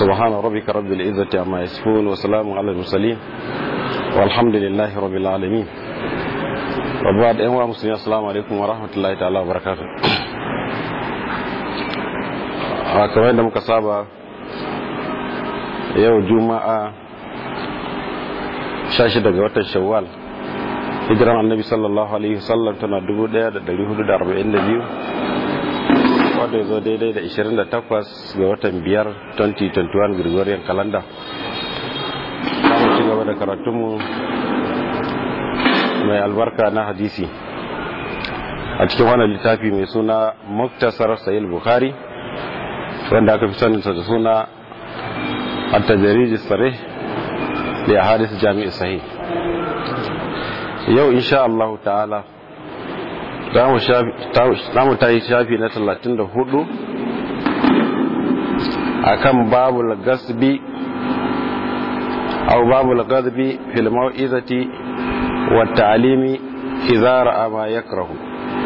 سبحان ربك رب العزة عما يصفون وسلام على المرسلين والحمد لله رب العالمين وبعد أيها المسلمين السلام عليكم ورحمة الله تعالى وبركاته kamar yadda muka saba yau juma'a 16 ga watan shawwal hijiran annabi sallallahu alaihi wasallam tana 1442 wadda ya zo daidai da 28 ga watan 5 2021 gregorian calendar mu ci gaba da karatunmu mai albarka na hadisi a cikin wannan littafi mai suna muktasar sayil bukhari wanda aka fi saninsa da suna at-tajarij sarih da hadis jami'i sahih yau insha Allah ta'ala za mu ta yi shafi na 34 akan babul gasbi aw babul gasbi fil mau'izati wa ta'limi idza ra'a ma yakrahu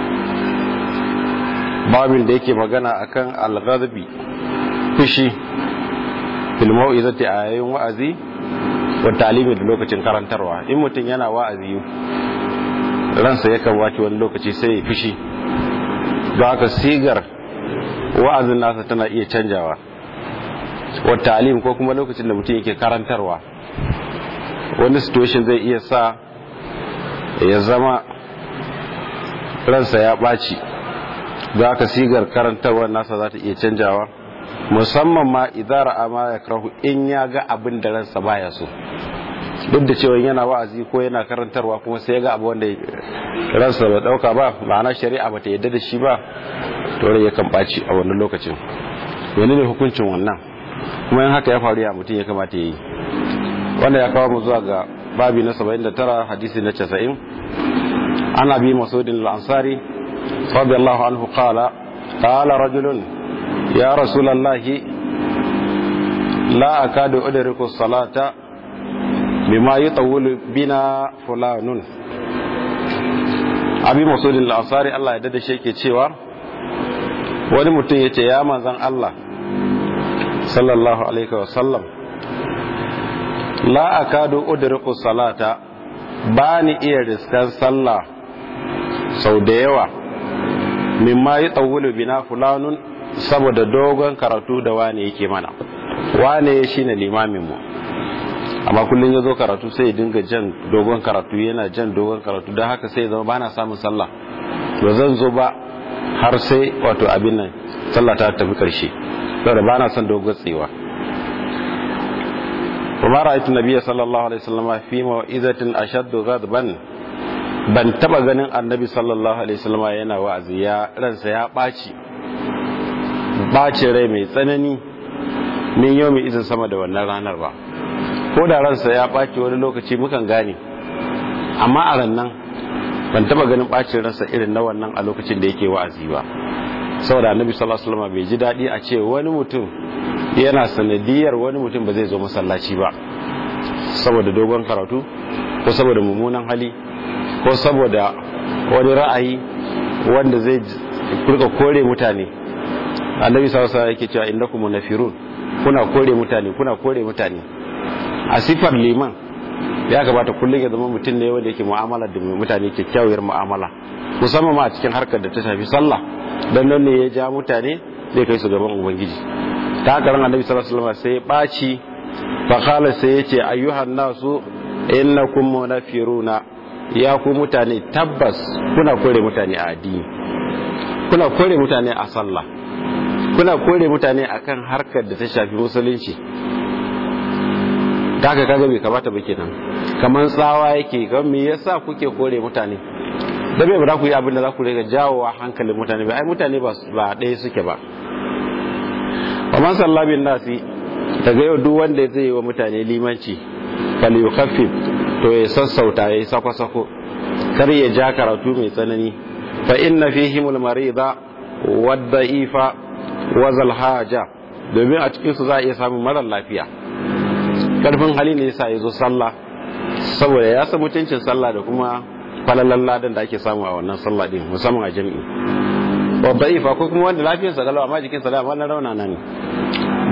babin da yake magana akan al-ghadbi fushi fil mau'izati a yayin wa'azi wa ta'limi da lokacin karantarwa in mutum yana wa'azi ransa yakan wace wani lokaci sai ya fushi don haka sigar wa'azin nasa tana iya canjawa wa ta'lim ko kuma lokacin da mutum yake karantarwa wani situation zai iya sa ya zama ransa ya ɓaci don haka sigar karantarwa nasa za ta iya canjawa musamman ma idara ama ya karahu in ya ga abin da ransa baya so duk da cewa yana wa'azi ko yana karantarwa kuma sai ya ga abu wanda ransa bai dauka ba ma'ana shari'a bata yadda da shi ba to rai yakan baci a wannan lokacin wani ne hukuncin wannan kuma in haka ya faru ya mutum ya kamata ya yi wanda ya kawo mu zuwa ga babi na 79 hadisi na 90 ana bi masudin al-ansari radiyallahu anhu qala qala rajulun ya rasulallahi la akadu udriku salata bima yutawwilu bina fulanun abi masudin al-ansari Allah ya dade shi yake cewa wani mutum yace ya manzan Allah sallallahu alaihi wa sallam la akadu udriku salata bani iya riskan sallah sau da yawa mimma yutawwilu bina fulanun saboda dogon karatu da wane yake mana wane shine limamin mu amma kullum ya zo karatu sai ya dinga jan dogon karatu yana jan dogon karatu don haka sai ya zama bana samun sallah ba zan zo ba har sai wato abin nan sallah ta tafi karshe saboda bana son dogon tsewa kuma ra'aytu nabiyya sallallahu alaihi wasallam fi ma'izatin ashaddu ghadban ban taba ganin annabi sallallahu alaihi wasallam yana wa'azi ya ransa ya baci bacin rai mai tsanani min yau mai izin sama da wannan ranar ba ko da ransa ya ɓaci wani lokaci mukan gane amma a rannan ban taba ganin ɓacin ransa irin na wannan a lokacin da yake wa'azi ba saboda annabi sallallahu alaihi wasallam bai ji daɗi a ce wani mutum yana sanadiyar wani mutum ba zai zo masallaci ba saboda dogon karatu ko saboda mummunan hali ko saboda wani ra'ayi wanda zai kurka kore mutane annabi sallallahu alaihi wasallam yake cewa innakum munafirun kuna kore mutane kuna kore mutane a sifar liman ya gabata kullum ya zama mutum ne wanda yake mu'amala da mutane kyakkyawar mu'amala musamman ma a cikin harkar da ta shafi sallah dan nan ne ya ja mutane zai kai su gaban ubangiji ta haka ran annabi sallallahu alaihi wasallam sai ya baci fa qala sai ya ce ayyuhan nasu innakum munafiruna ya ku mutane tabbas kuna kore mutane a addini kuna kore mutane a sallah kuna kore mutane akan harkar da ta shafi musulunci kaga kaga bai kamata ba kenan kaman tsawa yake ga me yasa kuke kore mutane da bai ba ku yi abin da za ku riga jawowa hankalin mutane ba ai mutane ba ba ɗaya suke ba kaman sallabin nasi daga yau duk wanda zai yi wa mutane limanci fal yukhaffif to ya sassauta ya sako sako kar ya ja karatu mai tsanani fa inna fihimul marida wad da'ifa wazal haja domin a cikinsu za a iya samun marar lafiya karfin hali ne yasa ya zo sallah saboda ya san mutuncin sallah da kuma falalan ladan da ake samu a wannan sallah din musamman a jami'i wa da'ifa ko kuma wanda lafiyarsa galau amma jikinsa da wannan rauna nan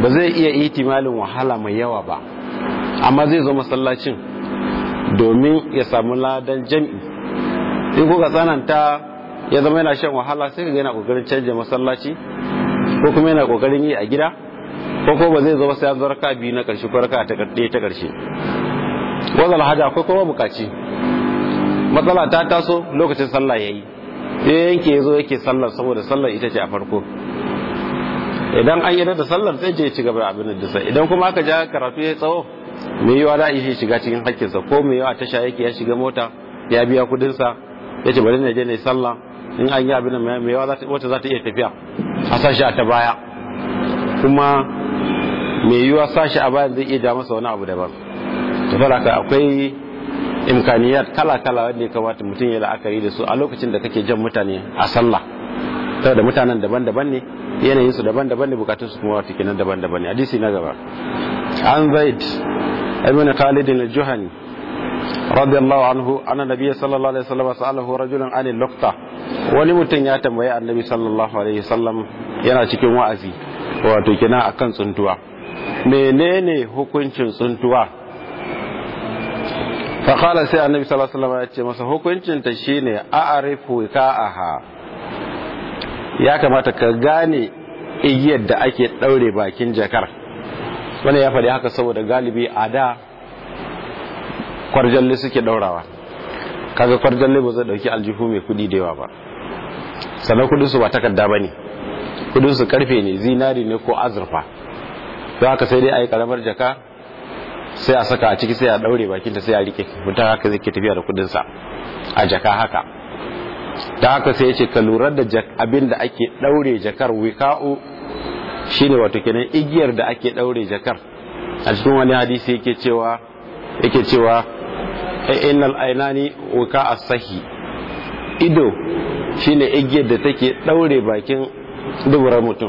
ba zai iya ihtimalin wahala mai yawa ba amma zai zo masallacin domin ya samu ladan jam'i in kuka tsananta ya zama yana shan wahala sai ga yana kokarin canja masallaci ko kuma yana kokarin yi a gida ko ko ba zai zo sai an zo raka biyu na karshe ko raka ta karshe ta karshe wazal haja akwai kuma bukaci matsala ta taso lokacin sallah yayi sai yanke yazo yake sallar saboda sallar ita ce a farko idan an yi da sallar sai je ci gaba da abin da sai idan kuma aka ja karatu ya tsawo me yiwa da shi shiga cikin hakkinsa ko me yawa tasha yake ya shiga mota ya biya kudin sa yace bari na je ne sallah in an yi abin da me yawa wata za ta iya tafiya a sashi a ta baya kuma me yiwa sashi a bayan zai iya ja masa wani abu daban to fara akwai imkaniyat kala-kala wanda ya kamata mutum ya la'akari da su a lokacin da kake jan mutane a sallah saboda mutanen daban-daban ne yanayin su daban-daban ne bukatun su kuma wata kenan daban-daban ne hadisi na gaba an zaid ibn khalid al-juhani radiyallahu anhu anna nabiyyi sallallahu alaihi wasallam sa'alahu rajulun an al-luqta wani mutum ya tambayi annabi sallallahu alaihi wasallam yana cikin wa'azi wato kenan akan tsuntuwa menene hukuncin tsuntuwa faƙala sai annabi sallallahu alaihi wasallam ya ce masa hukuncin ta shine a'rifu ka'aha ya kamata ka gane igiyar da ake daure bakin jakar wannan ya faɗi haka saboda galibi a da kwarjalle suke daurawa kaga kwarjalle ba zai dauki aljihu mai kudi da yawa ba sannan kudin su ba takarda bane kudin su karfe ne zinari ne ko azurfa don haka sai dai a yi karamar jaka sai a saka a ciki sai a daure bakinta sai a rike mutum haka zai ke tafiya da kudinsa a jaka haka ta haka sai ya ce ka lura da abin da ake daure jakar wika'u shine wato kenan igiyar da ake daure jakar a cikin wani hadisi yake cewa yake cewa innal ainani wika as-sahi ido shine igiyar da take daure bakin duburar mutum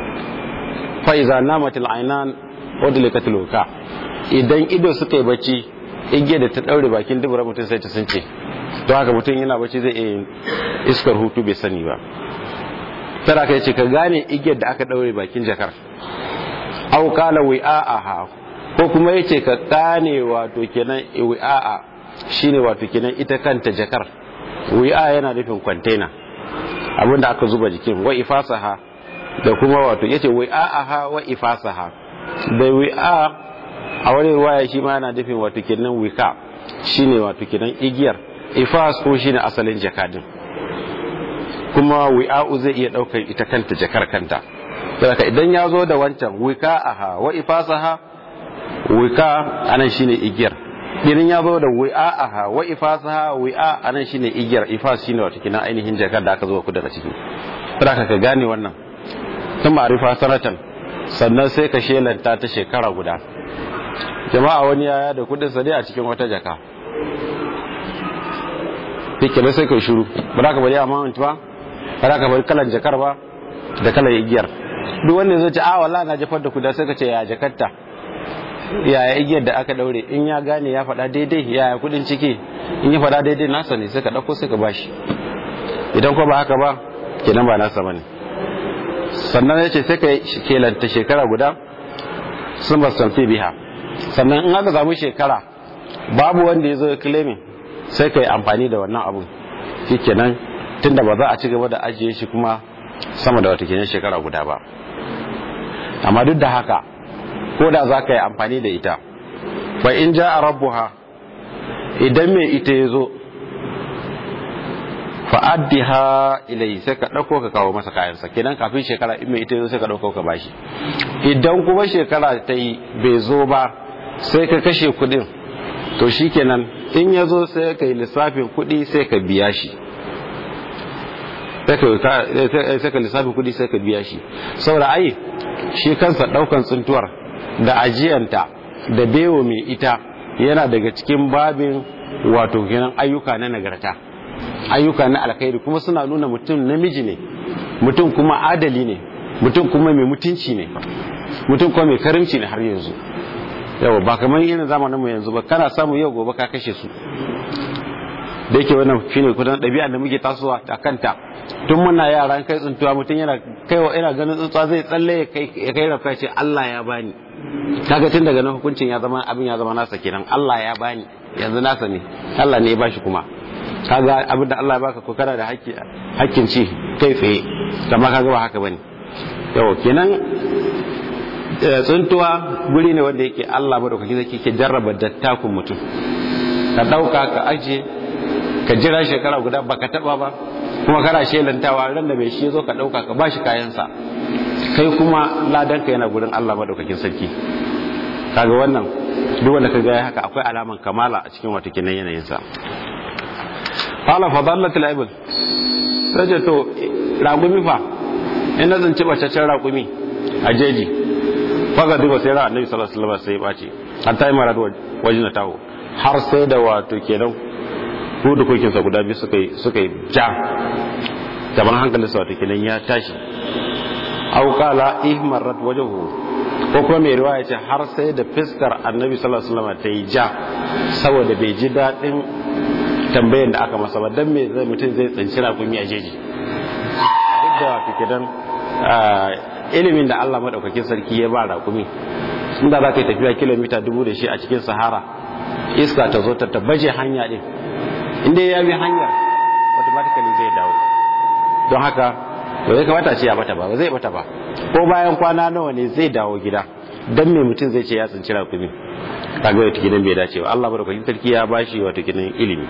fa iza namatil ainan udlikatil wika idan ido suka yi bacci igiyar da ta daure bakin dubura mutum sai ta sunce don haka mutum yana bacci zai iya iskar hutu bai sani ba tara ka ce ka gane igiyar da aka daure bakin jakar au kala wi'a'aha ko kuma yace ka gane wato kenan wi'a'a shine wato kenan ita kanta jakar wi'a yana nufin container abinda aka zuba jikin wa ifasaha da kuma wato yace wi'a'aha wa ifasaha da wi'a a wani ruwaya shi ma yana nufin wato kenan wika shine wato kenan igiyar ifas ko shine asalin jakadin kuma wi'a'u zai iya daukar ita kanta jakar kanta saboda idan ya zo da wancan wika aha wa ifasaha wika anan shine igiyar idan ya zo da wi'a aha wa ifasaha wi'a anan shine igiyar ifas shine wato kenan ainihin jakar da aka zo ku daga ciki saboda ka gane wannan ta ma'rifa sanatan sannan sai ka shelanta ta shekara guda jama'a wani yaya da kudin sa dai a cikin wata jaka fike da sai kai shiru ba za ka bari amount ba ba za ka bari kalan jakar ba da kalan igiyar duk wanda zai ce a wallahi na jafar da kuda sai ka ce ya jakarta yaya igiyar da aka daure in ya gane ya faɗa daidai yaya kudin ciki in ya faɗa daidai nasa ne sai ka ɗauko sai ka bashi idan ko ba haka ba kenan ba nasa bane sannan ya ce sai ka kelanta shekara guda sun bastanti biha sannan in aka samu shekara babu wanda ya zo ya claiming sai ka yi amfani da wannan abun shi kenan tunda ba za a ci gaba da ajiye shi kuma sama da wata kenan shekara guda ba amma duk da haka ko da za ka yi amfani da ita fa in ja a rabbuha idan mai ita ya zo fa'addiha ilai sai ka ɗauko ka kawo masa kayansa kenan kafin shekara in mai ita ya zo sai ka ɗauko ka bashi idan kuma shekara ta yi bai zo ba sai ka kashe kuɗin to shi kenan in ya zo sai ka yi lissafin kuɗi sai ka biya shi sai ka lissafin kuɗi sai ka biya shi saboda ai shi kansa ɗaukan tsuntuwar da ajiyanta da bewa mai ita yana daga cikin babin wato kenan ayyuka na nagarta ayyuka na alkhairi kuma suna nuna mutum namiji ne mutum kuma adali ne mutum kuma mai mutunci ne mutum kuma mai karimci ne har yanzu yawa ba kamar irin zamanin mu yanzu ba kana samu yau gobe ka kashe su da yake wannan shine kudan ɗabi'a da muke tasowa a kanta tun muna yaran kai tsuntuwa mutum yana kai wa ina ganin tsuntsuwa zai tsalle ya kai rafka ce Allah ya bani kaga tun daga nan hukuncin ya zama abin ya zama nasa kenan Allah ya bani yanzu nasa ne Allah ne ya bashi kuma kaga abin da Allah ya baka ko kana da hakkin ci kai tsaye amma kaga ba haka bane yau kenan tsuntuwa guri ne wanda yake Allah madaukaki zai ke jarraba dattakun mutum ka dauka ka aje ka jira shekara guda baka taba ba kuma kana shelantawa ran da bai shi zo ka dauka ka bashi kayansa kai kuma ladan ka yana gurin Allah madaukakin sarki kaga wannan duk wanda ka ga haka akwai alaman kamala a cikin wata kinan yanayin sa qala fadallatul ibl sai to ragumi fa in na zanci bacaccen ragumi a jeji faga duba sai ra annabi sallallahu alaihi wasallam sai ya bace hatta yi marad wajina tawo har sai da wato kenan hudu kokinsa guda biyu suka yi ja gaban hankalinsa wato kenan ya tashi auƙala ihmarat wajahu ko kuma mai riwaya ce har sai da fiskar annabi sallallahu alaihi wasallam ta yi ja saboda bai ji daɗin tambayar da aka masa ba dan me zai mutum zai tsinci rakumi a jeji duk da wato kenan ilimin da Allah madaukakin sarki ya ba rakumi inda za ka yi tafiya kilomita dubu da shi a cikin sahara iska ta zo ta tabbaje hanya din inda ya bi hanyar automatically zai dawo don haka ba zai kamata ce ya bata ba ba zai bata ba ko bayan kwana nawa ne zai dawo gida dan me mutum zai ce ya tsinci rakumi kaga wata gidan bai dace ba Allah barkatun sarki ya bashi wata gidan ilimi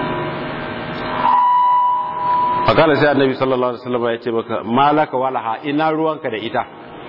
fakala sai annabi sallallahu alaihi wasallam ya ce maka malaka walaha ina ruwanka da ita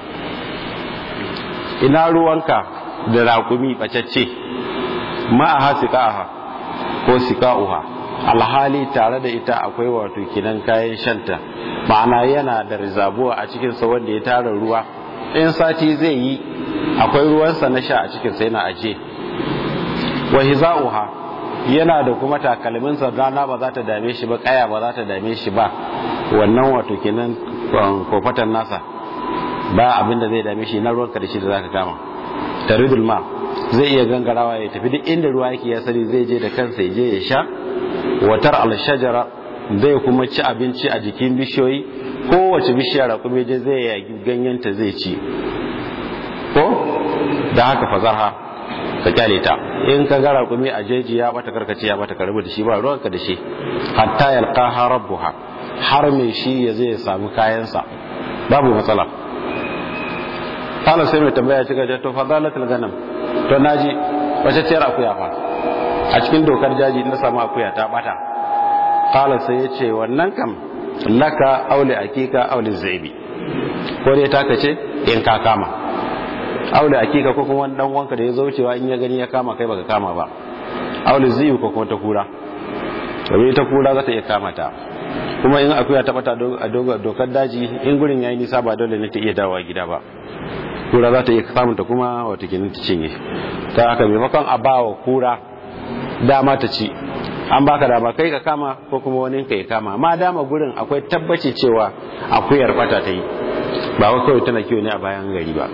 ina ruwanka da rakumi bacacce ma'aha siqaha ko siqa'uha alhali tare da ita akwai wato kinan kayan shanta ma'ana yana da rizabuwa a cikin sa wanda ya tara ruwa in sati zai yi akwai ruwansa na sha a cikin sa yana aje wa hiza'uha yana da kuma takalminsa rana ba za ta dame shi ba kaya ba za ta dame shi ba wannan wato kenan kofatan nasa ba abin da zai dame shi na ruwanka da shi da zaka kama taridul ma zai iya gangarawa ya tafi duk inda ruwa yake ya sani zai je da kansa ya je ya sha watar alshajara zai kuma ci abinci a jikin bishiyoyi kowace bishiya raƙumi je zai yagi ganyenta zai ci ko da haka fazarha ka kyale ta in ka ga raƙumi a jeji ya bata karkace ya bata karbi da shi ba ruwanka da shi hatta yalqaha rabbuha har mai shi ya zai samu kayansa babu matsala kala sai mai tambaya ci gaje to fadalatul ganam to naji wace ciyar akuya fa a cikin dokar jaji na samu akuya ta bata kala sai ya ce wannan kam laka aule akika aule zaibi ko dai taka ce in ka kama aule akika ko kuma dan wanka da ya zaucewa in ya gani ya kama kai baka kama ba aule zaibi ko kuma ta kura domin ta kura za ta iya kama ta kuma in akuya ta bata a dokar daji in gurin yayi nisa ba dole ne ta iya dawowa gida ba kura za ta iya samun ta kuma wata ginin ta cinye ta haka maimakon a bawa kura dama ta ci an baka dama kai ka kama ko kuma wani ka ya kama ma dama gurin akwai tabbaci cewa akuyar bata ta yi ba wa kawai tana kiwo ne a bayan gari ba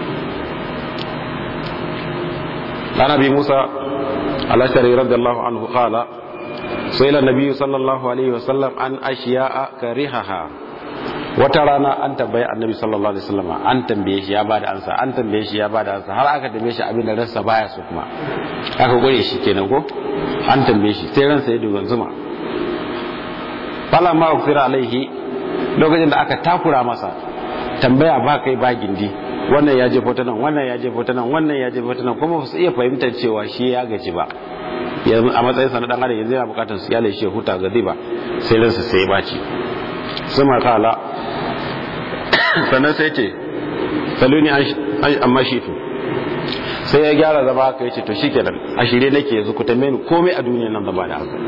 ana bi musa alashari radiyallahu anhu qala سئل النبي صلى الله عليه وسلم عن أشياء كرهها wata rana an tambaye annabi sallallahu alaihi wasallam an tambaye shi ya bada ansa an tambaye shi ya bada ansa har aka tambaye shi abin da ransa baya so kuma aka gure shi kenan ko an tambaye shi sai ransa ya dogon zuma fala ma ufira alaihi lokacin da aka takura masa tambaya ba kai ba gindi wannan ya jefo ta nan wannan ya jefo ta nan wannan ya jefo ta nan kuma ba su iya fahimtar cewa shi ya gaji ba yanzu a matsayin sa na dan adam yanzu yana bukatar su yale shi huta ga ba sai ransa sai ya baci suma kala sannan sai ce saluni amma shi to sai ya gyara zama haka yace to shikenan a shirye nake yanzu ku tambaye ni komai a duniya nan zaba da haka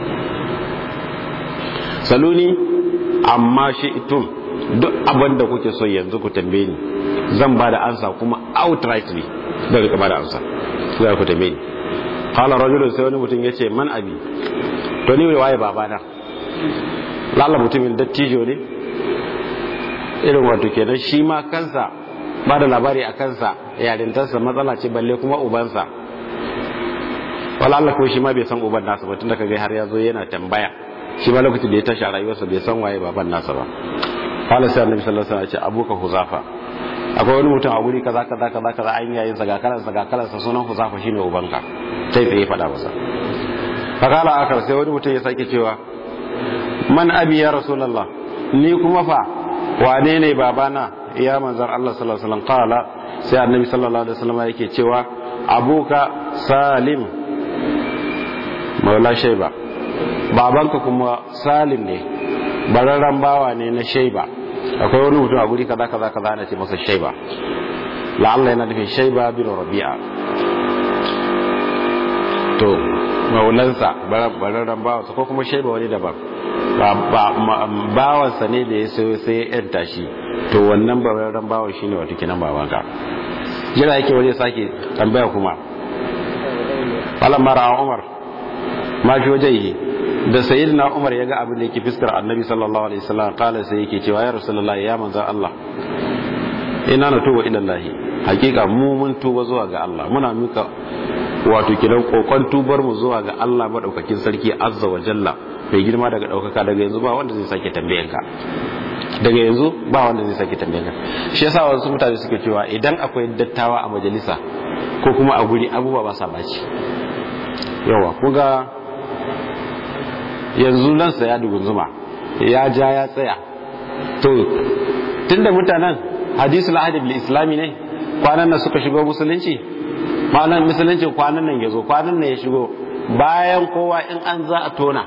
saluni amma shi itum duk abin da kuke so yanzu ku tambaye ni zan ba da ansa kuma outrightly da rika ba da ansa za ku tambaye ni qala rajulun sai wani mutum yace man abi to ni waye babana lalla mutumin dattijo ne irin wato kenan shi ma kansa ba da labari a kansa yarintarsa matsala ce balle kuma ubansa wala Allah ko shi ma bai san uban nasa ba tunda kaga har ya zo yana tambaya shi ma lokacin da ya tashi a rayuwarsa bai san waye baban nasa ba qala sai annabi sallallahu alaihi wasallam ya ce abuka huzafa akwai wani mutum a wuri kaza kaza kaza kaza an yayin sa ga kalansa ga kalansa sunan huzafa shine ubanka sai tsaye faɗa masa fakala akar sai wani mutum ya sake cewa man abi ya rasulullah ni kuma fa wane ne babana ya manzan Allah sallallahu alaihi wasallam qala sai annabi sallallahu alaihi wasallam yake cewa abuka salim maula shayba babanka kuma salim ne bararran bawa ne na shayba akwai wani mutum a guri kaza kaza kaza ana ce masa shayba la'alla yana nufin shayba bin rabi'a to maulansa bararren bawansa ko kuma shaiba wani daban bawansa ne da ya sayo sai ya yanta shi to wannan bararren bawan shi ne wata kinan babanka jira yake wani sake tambaya kuma falon mara umar ma fi waje yi da sayid na umar ya ga abin da yake fiskar annabi sallallahu alaihi wasallam kala sai yake cewa ya rasulullahi ya manzan allah ina na tuba ilallahi hakika mu mun tuba zuwa ga allah muna muka wato kidan kokon tubar mu zuwa ga Allah madaukakin sarki azza wa jalla bai girma daga daukaka daga yanzu ba wanda zai sake tambayan ka daga yanzu ba wanda zai sake tambayan ka shi yasa wasu mutane suke cewa idan akwai dattawa a majalisa ko kuma a guri abubuwa ba sa baci yawa kuga yanzu nan sa ya dugunzuma ya ja ya tsaya to tunda mutanen hadisul ahadi bil islami ne kwanan nan suka shigo musulunci malam musulunci kwanan nan ya zo kwanan nan ya shigo bayan kowa in an za a tona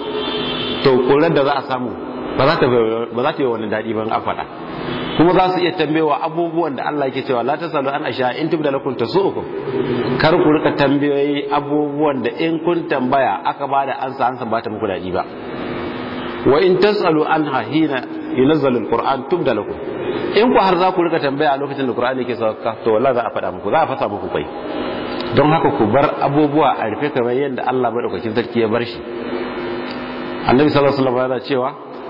to kurar da za a samu ba za ta yi wani daɗi ban a faɗa kuma za su iya tambayewa abubuwan da Allah ke cewa la tasalu an asha in tubda lakum tasu'ukum kar ku rika tambayoyi abubuwan da in kun tambaya aka ba da ansa ansa ba ta muku daɗi ba wa in tasalu anha hina yunazzalu alquran tubda lakum in ku har za ku rika tambaya a lokacin da Qur'ani ke sauka to wallahi za a faɗa muku za a fasa muku kai don haka ku bar abubuwa a rufe kamar yadda Allah madaukakin sarki ya bar shi annabi sallallahu alaihi wasallam yana cewa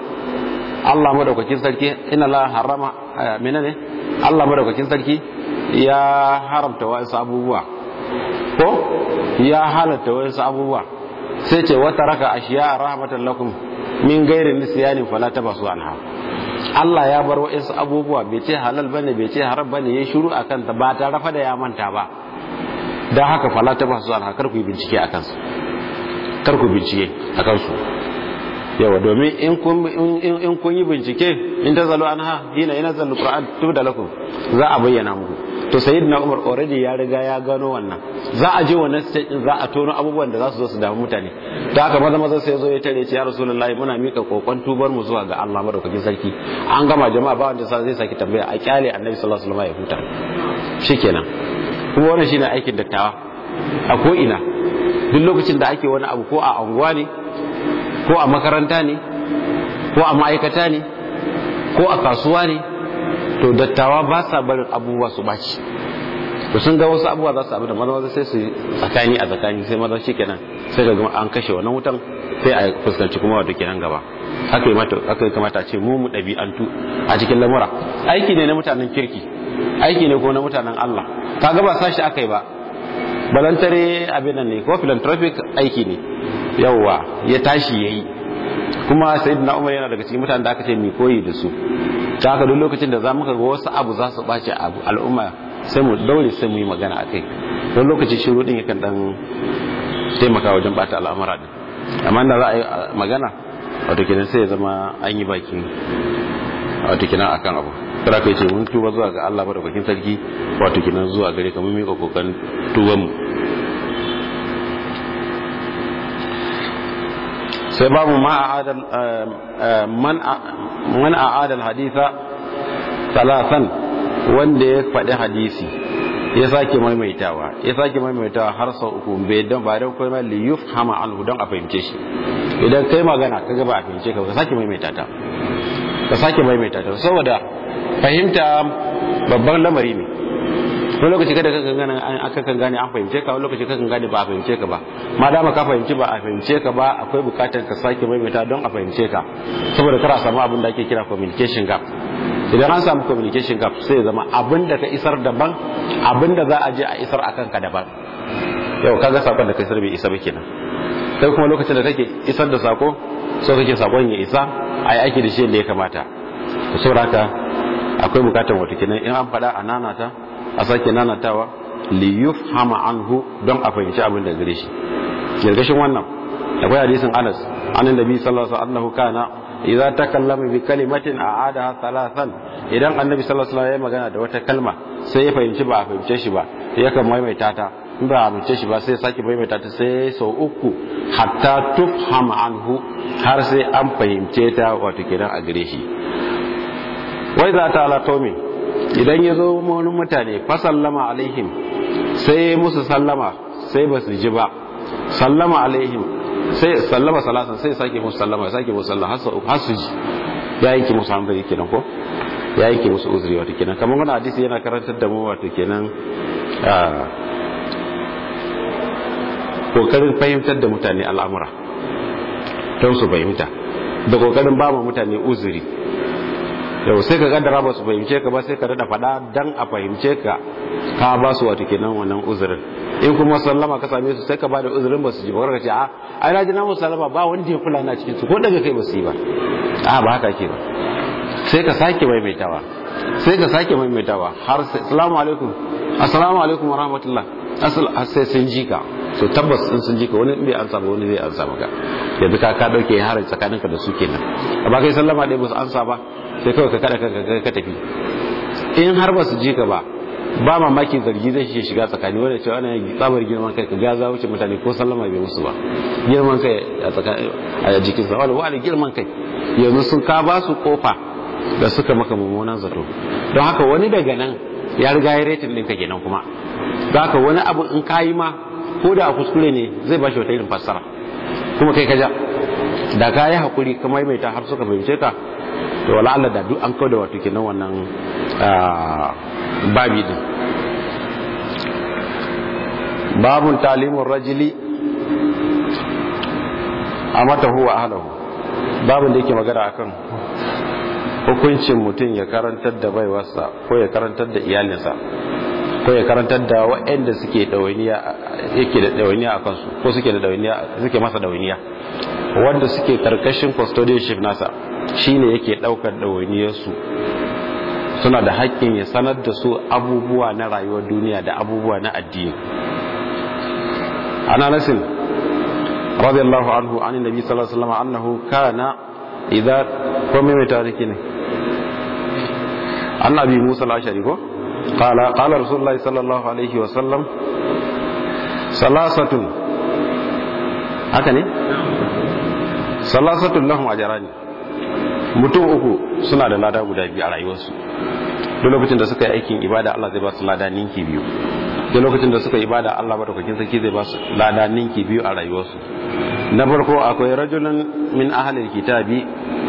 Allah madaukakin sarki inna la harama menene Allah madaukakin sarki ya haramta wasu abubuwa ko ya halatta wasu abubuwa sai ce wata raka ashiya rahmatan lakum min gairin nisyanin fala tabasu anha Allah ya bar wa'insu abubuwa bai ce halal bane bai ce haram bane ya shiru akan ta ba ta rafa da ya manta ba dan haka fala tabasu anha kar ku yi bincike akan su kar ku bincike akan su yawa domin in kun in kun yi bincike in ta zalo anha hina ina zallu qur'an tubda lakum za a bayyana muku to sayyidina umar already ya riga ya gano wannan za a je wannan stage din za a tono abubuwan da za su zo su damu mutane da haka maza maza sai zo ya tare ce ya rasulullahi muna mika kokon tubar mu zuwa ga Allah madaukakin sarki an gama jama'a ba wanda zai saki tambaya a kyale annabi sallallahu alaihi wasallam ya huta shikenan kuma wannan shine aikin dattawa a ko ina duk lokacin da ake wani abu ko a anguwa ne ko a makaranta ne ko a ma'aikata ne ko a kasuwa ne to dattawa ba sa barin abubuwa su ɓaci to sun ga wasu abubuwa za su abu da maza maza sai su tsakani a tsakani sai maza shi kenan sai ga an kashe wannan wutan sai a fuskanci kuma wato kenan gaba haka yi mata haka kamata a ce mu mu ɗabi'antu a cikin lamura aiki ne na mutanen kirki aiki ne ko na mutanen Allah kaga ba sashi aka yi ba balantare abin nan ne ko philanthropic aiki ne yawwa ya tashi yayi kuma sayyidina Umar yana daga cikin mutanen da aka ce mi koyi da su ta haka duk lokacin da za mu ga wasu abu za su ɓace al'umma sai mu daure sai mu yi magana a kai don lokaci shiru din yakan dan taimaka wajen bata al'amura din amma da za a yi magana wato kenan sai ya zama an yi baki wato kenan akan abu kada kai ce mun tuba zuwa ga Allah madaukakin sarki wato kenan zuwa gare ka mun mika kokan tuban mu sai babu ma a'adal man a'adal haditha talatan wanda ya faɗi hadisi ya sake maimaitawa ya sake maimaitawa har sau uku bai don ba don kuma li yufhama anhu don a fahimce shi idan kai magana ka ga ba a fahimce ka ka sake maimaita ta ka sake maimaita ta saboda fahimta babban lamari ne wani lokaci kada kakan gane an kakan gane an fahimce ka wani lokaci kakan gane ba a fahimce ka ba ma dama ka fahimci ba a fahimce ka ba akwai bukatar ka sake maimaita don a fahimce ka saboda kar a samu abin da ake kira communication gap idan an samu communication gap sai ya zama abin da ka isar daban abin da za a je a isar akan ka daban yau kaga sakon da kai sar bai isa ba kenan kai kuma lokacin da kake isar da sako so kake sakon ya isa ai aiki da shi da ya kamata to saboda haka akwai bukatar wata kenan in an faɗa a nanata a sake nanatawa li yufhama anhu don a fahimci abin da gare shi gargashin wannan akwai hadisin Anas anan nabi sallallahu alaihi wasallam kana idza takallama bi kalimatin a'adaha thalathan idan annabi sallallahu alaihi wasallam ya magana da wata kalma sai ya fahimci ba a fahimce shi ba yakan maimaita ta in ba a fahimce shi ba sai sake maimaita ta sai sau uku hatta tufhama anhu har sai an fahimce ta wato kenan a gare shi wai za ta ala qaumin idan ya zo wani mutane fa sallama alaihim sai musu sallama sai ba su ji ba sallama alaihim sai sallama salatan sai sake musu sallama sake musu sallama har su ji ya yanke musu hankali kenan ko ya yanke musu uzuri wato kenan kamar wani hadisi yana karantar da mu wato kenan kokarin fahimtar da mutane al'amura don su fahimta da kokarin ba mutane uzuri yau sai ka kaddara ba su fahimce ka ba sai ka dada faɗa dan a fahimce ka ka ba su wato kenan wannan uzurin in kuma sallama ka same su sai ka bada uzurin ba su ji ba ka ce a ai na ji na sallama ba wanda ya kula na cikin su ko daga kai ba su yi ba a ba haka ke ba sai ka sake maimaitawa sai ka sake maimaitawa har assalamu alaikum assalamu alaikum wa rahmatullah asal sai sun ji ka to tabbas in sun ji ka wani bai ansa ba wani zai ansa maka yanzu ka ka dauke harin tsakaninka da su kenan amma kai sallama dai ba su ansa ba sai kawai ka kada ka tafi in har ba su ji ka ba ba mamaki zargi zai shi shiga tsakani wanda cewa ana tsabar girman kai ka ga za wuce mutane ko sallama bai musu ba girman kai a tsakani a jikin sa wala wani girman kai yanzu sun ka ba su kofa da suka maka mummunan zato don haka wani daga nan ya riga ya retin ɗinka kenan kuma don haka wani abu in ka yi ma ko da a kuskure ne zai ba shi wata irin fassara kuma kai ka ja da ka yi hakuri ka maimaita har suka fahimce ka to wala Allah da duk an kauda wato kenan wannan babi din babun talimun rajili amata huwa ahlahu babun da yake magana akan hukuncin mutum ya karantar da baiwarsa ko ya karantar da iyalinsa ko ya karantar da waɗanda suke ɗawainiya yake da ɗawainiya a kansu ko suke da ɗawainiya suke masa ɗawainiya wanda suke karkashin custodianship nasa shine yake ɗaukar ɗawainiyarsu suna da haƙƙin ya sanar da su abubuwa na rayuwar duniya da abubuwa na addini ana nasin radiyallahu anhu an nabi sallallahu alaihi wasallam annahu kana idza ko me mai tariki ne annabi musa al-ashari ko qala qala rasulullahi sallallahu alaihi wasallam salasatun haka ne salasatun lahum ajrani mutum uku suna da lada guda biyu a rayuwarsu duk lokacin da suka yi aikin ibada Allah zai ba su lada ninki biyu duk lokacin da suka yi ibada Allah madaukakin sarki zai ba su lada ninki biyu a rayuwarsu na farko akwai rajulun min ahlil kitabi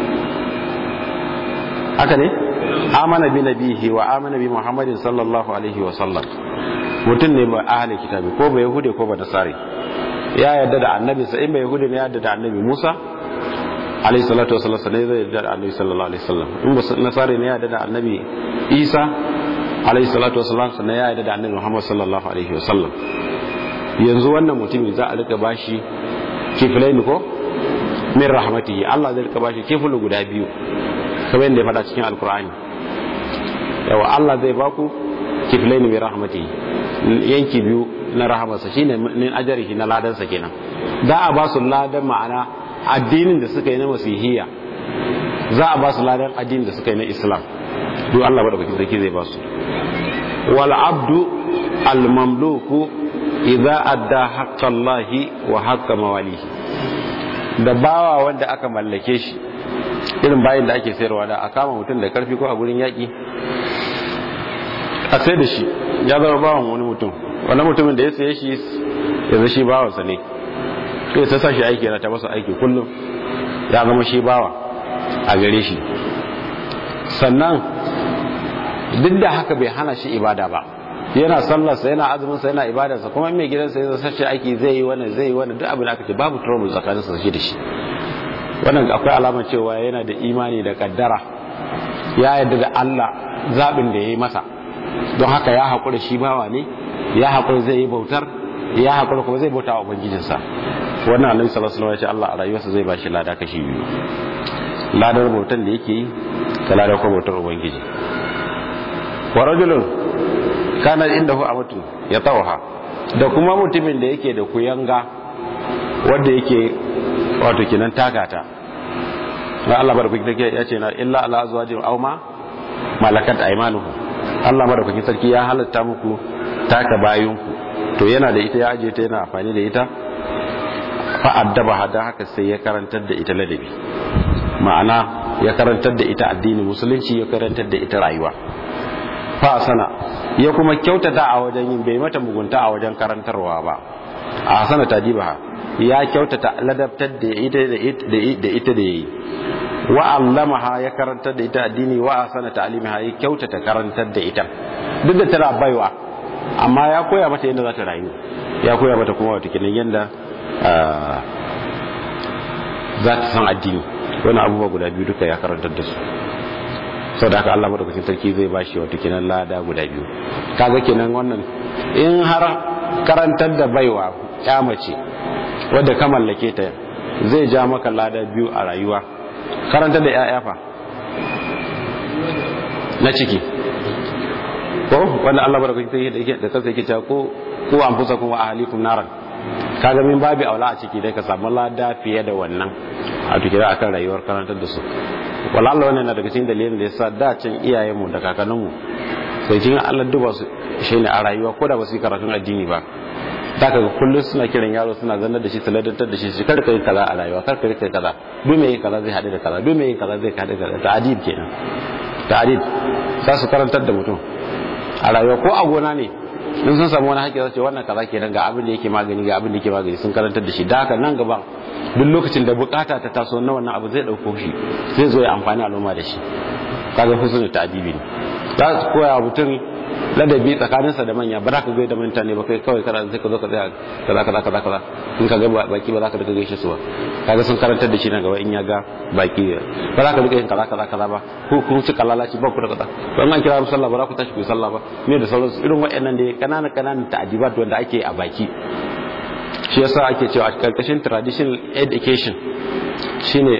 haka ne amana bi nabihi wa amana bi muhammadin sallallahu alaihi wa sallam mutum ne ba ahlil kitabi ko ba yahude ko ba nasari ya yarda da annabi sa in ba yahude ne ya yarda da annabi Musa alayhi salatu wasallam sai zai yarda da annabi sallallahu alaihi wasallam in ba nasari ne ya yarda da annabi Isa alayhi salatu wasallam sannan ya yarda da annabi Muhammad sallallahu alaihi wasallam yanzu wannan mutumin za a rika bashi kiflaini ko min rahmatihi Allah zai rika bashi kiflu guda biyu kamar yadda ya faɗa cikin alkur'ani yawa Allah zai baku kiflaini min rahmatihi yanki biyu na rahamarsa shine min ajrihi na ladansa kenan za a ba su ladan ma'ana addinin da suka yi na masihiyya za a ba su ladan addinin da suka yi na islam duk Allah madaukakin sarki zai ba su wal abdu al mamluku idza adda haqqallahi wa haqqa mawalihi da bawa wanda aka mallake shi irin bayin da ake sayarwa da a kama mutum da karfi ko a gurin yaki a sai da shi ya zama bawan wani mutum wani mutumin da ya saye shi yanzu shi bawansa ne sai ta sa shi aiki yana ta masa aiki kullum ya zama shi bawa a gare shi sannan duk da haka bai hana shi ibada ba yana sallarsa yana azuminsa yana ibadarsa kuma mai gidansa ya sace aiki zai yi wannan zai yi wannan duk abin da aka ce babu trouble tsakaninsa shi da shi wannan akwai alamar cewa yana da imani da kaddara ya yarda da Allah zaɓin da ya yi masa don haka ya haƙura shi bawa ne ya haƙura zai yi bautar ya hakura kuma zai bauta wa ubangijinsa wannan annabi sallallahu alaihi wasallam ya ce Allah a rayuwarsa zai bashi lada kashi biyu ladar bautan da yake yi da ladar kuma bautar ubangiji wa rajulun kana indahu amatu ya tawha da kuma mutumin da yake da kuyanga wanda yake wato kinan takata na Allah barkwaki take ya ce na illa ala azwajin aw ma malakat aymanuhu Allah madaukakin sarki ya halatta muku taka bayinku to yana da ita ya aje ta yana amfani da ita fa addaba hada haka sai ya karantar da ita ladabi ma'ana ya karantar da ita addini musulunci ya karantar da ita rayuwa fa sana ya kuma kyautata a wajen yin bai mata mugunta a wajen karantarwa ba a sana tajibaha ya kyautata ladabtar da ita da ita da yayi wa allamaha ya karantar da ita addini wa asana ta'limiha ya kyautata karantar da ita duk da tana baiwa amma ya koya mata yadda za ta rayu ya koya mata kuma wata kinan yadda za ta san addini wani abubuwa guda biyu duka ya karantar da su sau da haka Allah madaukakin sarki zai ba shi wata kinan lada guda biyu kaga kenan wannan in har karantar da baiwa mace wadda ka mallake ta zai ja maka lada biyu a rayuwa karantar da 'ya'ya fa na ciki ko wanda Allah barakakin sai da yake da kansa yake cewa ko ko an fusa kuma ahlikum naran kaga min babi aula a ciki dai ka samu lada fiye da wannan a tukira akan rayuwar karantar da su wala Allah wannan na daga cikin dalilin da yasa da can iyayenmu da kakanninmu sai cikin Allah duba su shine a rayuwa ko da ba su yi karatun addini ba za ka ga kullum suna kiran yaro suna zanar da shi su ladantar da shi shi kar ka yi kaza a rayuwa kar ka yi kaza duk mai yin kaza zai haɗu da kaza duk mai yin kaza zai haɗu da kaza ta'adib kenan ta'adib za su karantar da mutum a rayuwa ko a gona ne in sun samu wani haƙƙi za su ce wannan kaza kenan ga abin da yake magani ga abin da yake magani sun karantar da shi da haka nan gaba duk lokacin da bukata ta taso na wannan abu zai ɗauko shi zai zo ya amfani al'umma da shi kaga husnul ta'dibi ne za su koya mutum ladabi tsakaninsa da manya ba za ka gaida mutane ba kai kawai kana sai ka zo ka tsaya kaza kaza kaza kaza in ka ga baki ba za ka rika gaishe su ba kaga sun karantar da shi na gaba in ya ga baki ba za ka rika yin kaza kaza kaza ba ko kun ci kalalaci ba ku da kaza to an kira mu sallah ba za ku tashi ku yi sallah ba me da sauransu irin waɗannan da kanana kananan ta'adibat wanda ake a baki shi yasa ake cewa a karkashin traditional education shine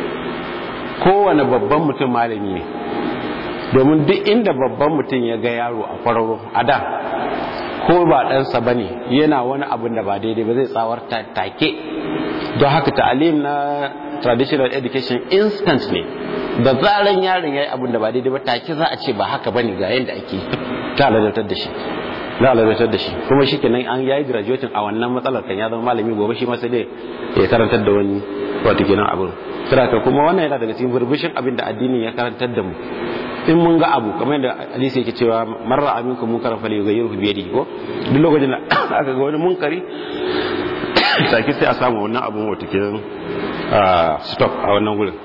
kowane babban mutum malami ne domin duk inda babban mutum ya ga yaro a kwararo a da ko ba ɗansa ba ne yana wani abin da ba daidai ba zai tsawar take don haka ta'alim na traditional education instant ne da zaran yaron ya yi abin da ba daidai ba take za a ce ba haka ba ne ga yadda ake ta lalatar da shi za a lalatar da shi kuma shi kenan an yayi graduating a wannan matsalar kan ya zama malami gobe shi ma sai dai ya karantar da wani wato kenan abin saboda kuma wannan yana daga cikin burbushin abin da addini ya karantar da mu in mun ga abu kamar yadda hadisi yake cewa marra aminkum munkaran fali yughayyiru bi yadihi ko duk lokacin da aka ga wani munkari sake sai a samu wannan abun wata kenan stop a wannan gurin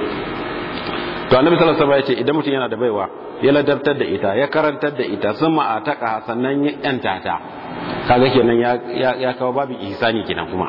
to annabi sallallahu alaihi wasallam ya ce idan mutum yana da baiwa ya ladabtar da ita ya karantar da ita sun ma'ataka sannan ya yanta ta kaga kenan ya ya kawo babu ihsani kenan kuma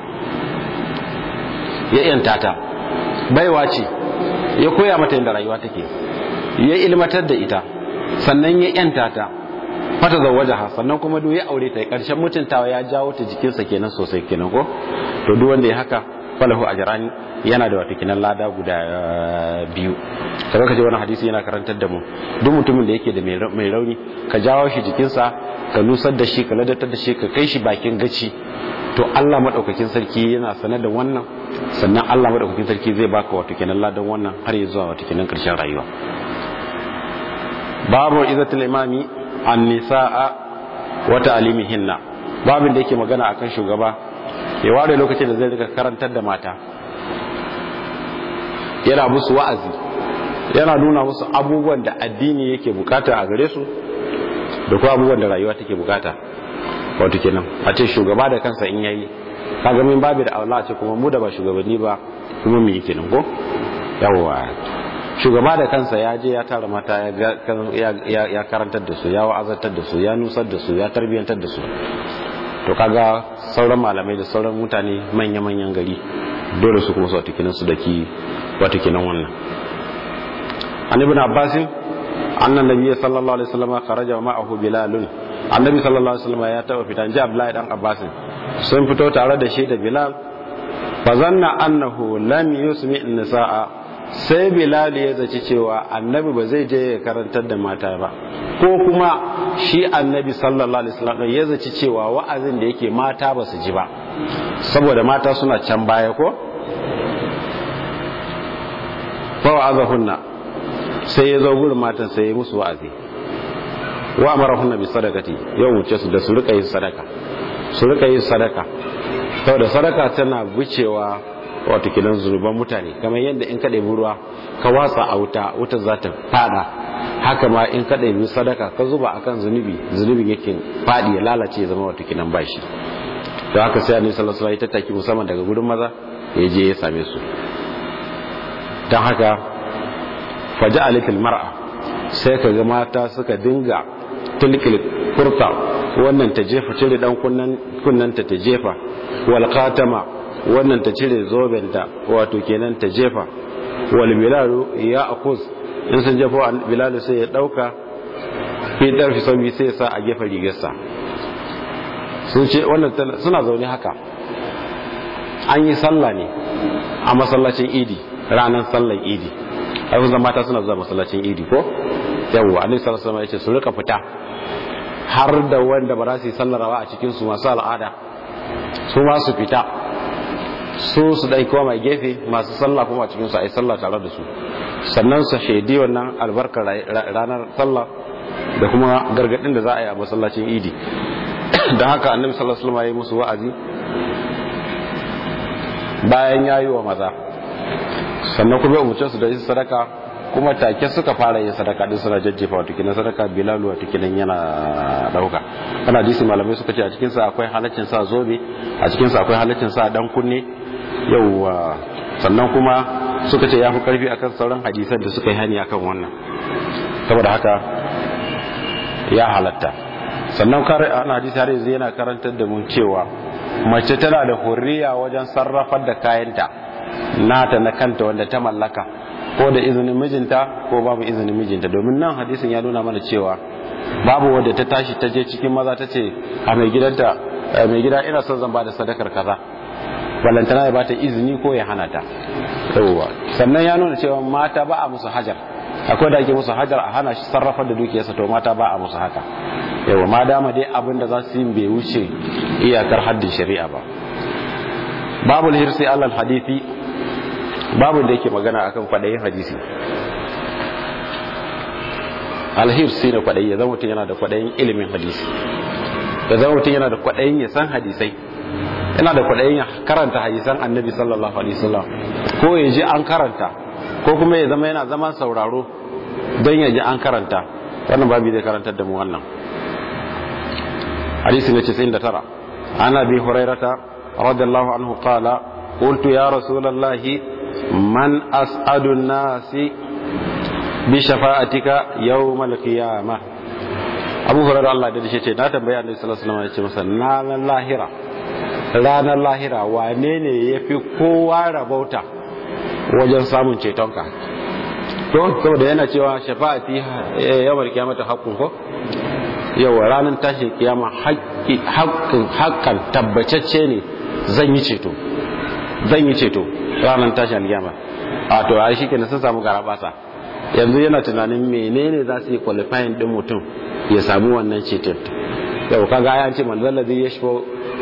ya yanta ta baiwa ce ya koya mata yadda rayuwa take ya ilmatar da ita sannan ya yanta ta fata zawajaha sannan kuma duk ya aure ta karshen mutuntawa ya jawo ta jikinsa kenan sosai kenan ko to duk wanda ya haka falahu ajrani yana da wata kinan lada guda biyu sai ka ji wani hadisi yana karantar da mu duk mutumin da yake da mai rauni ka jawo shi jikinsa ka nusar da shi ka ladatar da shi ka kai shi bakin gaci to Allah madaukakin sarki yana sanar da wannan sannan Allah madaukakin sarki zai baka wato kenan ladan wannan har ya zuwa wato kenan karshen rayuwa babu izatul imami an-nisaa wa ta'limihinna babin da yake magana akan shugaba ya ware lokacin da zai rika karantar da mata yana musu wa'azi yana nuna musu abubuwan da addini yake bukata a gare su da kuma abubuwan da rayuwa take bukata wato kenan a ce shugaba da kansa in yayi kaga min babu da Allah ce kuma mu da ba shugabanni ba kuma mu yi kenan ko yawwa shugaba da kansa ya je ya tara mata ya karantar da su ya wa'azantar da su ya nusar da su ya tarbiyantar da su to kaga sauran malamai da sauran mutane manya-manyan gari dole su kuma su wata kinan su daki wata kinan wannan an ibn abbasin annan nabi sallallahu alaihi wasallam kharaja ma'ahu bilalun annabi sallallahu alaihi wasallam ya taba fitan ji abdullahi dan abbasin sun fito tare da shi da bilal fa zanna annahu lam yusmi nisaa sai bilal ya zaci cewa annabi ba zai je ya karantar da mata ba ko kuma shi annabi sallallahu alaihi wasallam ya zaci cewa wa'azin da yake mata ba su ji ba saboda mata suna can baya ko fa wa'azahunna sai ya zo gurin matan sai ya musu wa'azi wa amarahunna bi sadaqati ya wuce su da su rika yin sadaka su rika yin sadaka saboda sadaka tana bucewa wato kidan zunuban mutane kamar yadda in ka ɗebi ruwa ka watsa a wuta wuta za ta fada haka ma in ka ɗebi sadaka ka zuba akan zunubi zunubin yake fadi ya lalace ya zama wato kidan bashi to haka sai annabi sallallahu alaihi wasallam ya tattaki musamman daga gurin maza ya je ya same su dan haka faja'alatil mar'a sai ka ga mata suka dinga tilkil kurta wannan ta jefa cire dan kunnan kunnanta ta jefa wal khatama wannan ta cire zobenta wato kenan ta jefa wal bilalu ya akuz in sun jefa bilalu sai ya dauka fi darfi sabi sai ya sa a gefen rigarsa sun ce wannan suna zaune haka an yi sallah ne a masallacin idi ranar sallar idi ai kun mata suna zuwa masallacin idi ko yawwa annabi sallallahu alaihi wasallam yace su rika fita har da wanda ba za su yi sallarawa a cikin su masu al'ada su ma su fita su su dai koma gefe masu sallah kuma a cikin su ai sallah tare da su sannan su shaidi wannan albarkar ranar sallah da kuma gargadin da za a yi a masallacin idi da haka annabi sallallahu alaihi wasallam ya yi musu wa'azi bayan yayi wa maza sannan kuma ya umarce su da yin sadaka kuma take suka fara yin sadaka din suna jajjefa wato kinan sadaka bilalu wato kinan yana dauka kana hadisi malamai suka ce a cikin sa akwai halaccin sa zobe a cikin sa akwai halaccin sa dan kunne yauwa sannan kuma suka ce yafi karfi akan sauran hadisan da suka yi hani akan wannan saboda haka ya halatta sannan kare ana hadisi har yanzu yana karantar da mu cewa mace tana da hurriya wajen sarrafar da kayanta nata na kanta wanda ta mallaka ko da izinin mijinta ko babu izinin mijinta domin nan hadisin ya nuna mana cewa babu wadda ta tashi ta je cikin maza ta ce a mai gidanta mai gida ina son zan bada sadakar kaza ballantana ya bata izini ko ya hana ta yawwa sannan ya nuna cewa mata ba a musu hajar akwai da ake musu hajar a hana shi sarrafa da dukiyarsa to mata ba a musu haka yawa ma dama dai abin da za su yi bai wuce iyakar haddin shari'a ba babu hirsi alal hadithi babu da yake magana akan kwadayin hadisi alhirsi ne kwadayi ya zama mutum yana da kwadayin ilimin hadisi ya zama mutum yana da kwadayin ya san hadisai yana da kwadayin ya karanta hadisan annabi sallallahu alaihi wasallam ko ya ji an karanta ko kuma ya zama yana zaman sauraro don ya ji an karanta wannan babu zai karantar da mu wannan hadisi ne 99 ana bi hurairata radiyallahu anhu qala qultu ya rasulallahi man as'adu nasi bi shafa'atika yawmal qiyamah abu hurairah Allah da shi ce na tambaya annabi sallallahu alaihi wasallam ya ce masa ranar lahira ranar lahira wane ne yafi kowa rabauta wajen samun cetonka to saboda yana cewa shafa'ati yawmal qiyamah haqqun ko yawa ranar tashin kiyama haƙƙin haƙƙan tabbacacce ne zan yi ceto zan yi ceto ranar tashin kiyama a to a shi kenan sun samu garabasa yanzu yana tunanin menene za su yi qualifying din mutum ya samu wannan ceton yau kaga ya ce man zallazi yashfa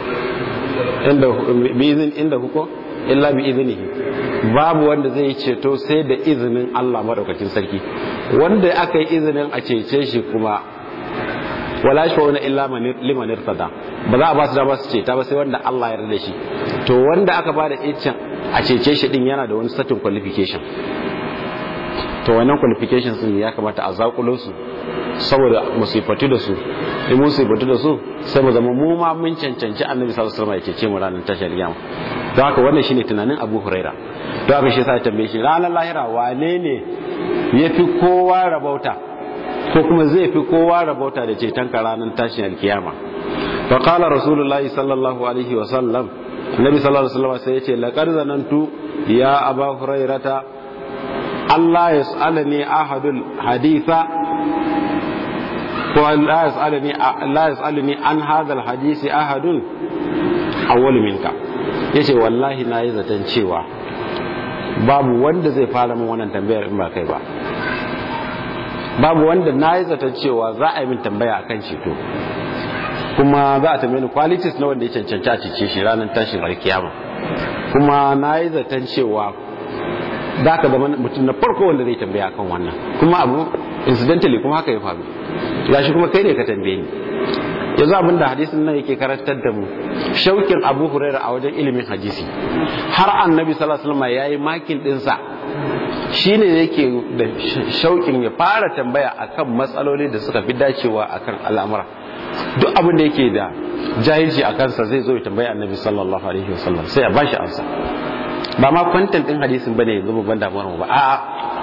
inda bi izin inda huko illa bi iznihi babu wanda zai yi ceto sai da izinin Allah madaukakin sarki wanda aka yi izinin a cece shi kuma wala shi wani illa liman irtada ba za a ba su dama su ceta ba sai wanda Allah ya yarda shi to wanda aka ba da icin a cece shi din yana da wani certain qualification to wannan qualification sun ya kamata a zakulo su saboda musifatu da su in musifatu da su sai mu zama mu ma mun cancanci annabi sallallahu alaihi wasallam ya cece mu ranar tashar kiyama don haka wannan shine tunanin Abu Huraira don haka shi sai tambaye shi ranar lahira wane ne yafi kowa rabauta ko kuma zai fi kowa rabauta da ceton ka ranar tashin alkiyama fa qala rasulullahi sallallahu alaihi wa sallam nabi sallallahu alaihi wasallam sai yace laqad zanantu ya aba hurairata Allah yas'alani ahadul haditha ko la yasaluni la yasaluni an hadha alhadisi ahadun awwal minka yace wallahi na yi zaton cewa babu wanda zai fara min wannan tambayar in ba kai ba babu wanda na yi zaton cewa za a yi min tambaya akan ceto kuma za a tambaye ni qualities na wanda ya cancanci a cice shi ranar tashin alkiyama kuma na yi zaton cewa za ka zama mutum na farko wanda zai tambaya akan wannan kuma abu incidentally kuma haka ya faru ya shi kuma kai ne ka tambaye ni yanzu abin da hadisin nan yake karantar da mu shaukin abu huraira a wajen ilimin hadisi har annabi sallallahu alaihi wasallam yayi makin dinsa shine yake da shaukin ya fara tambaya akan matsaloli da suka fi dacewa akan al'amura duk abin da yake da jahilci a kansa zai zo ya tambayi annabi sallallahu alaihi wasallam sai ya bashi amsa ba ma kwantan din hadisin bane yanzu babban damuwar mu ba a'a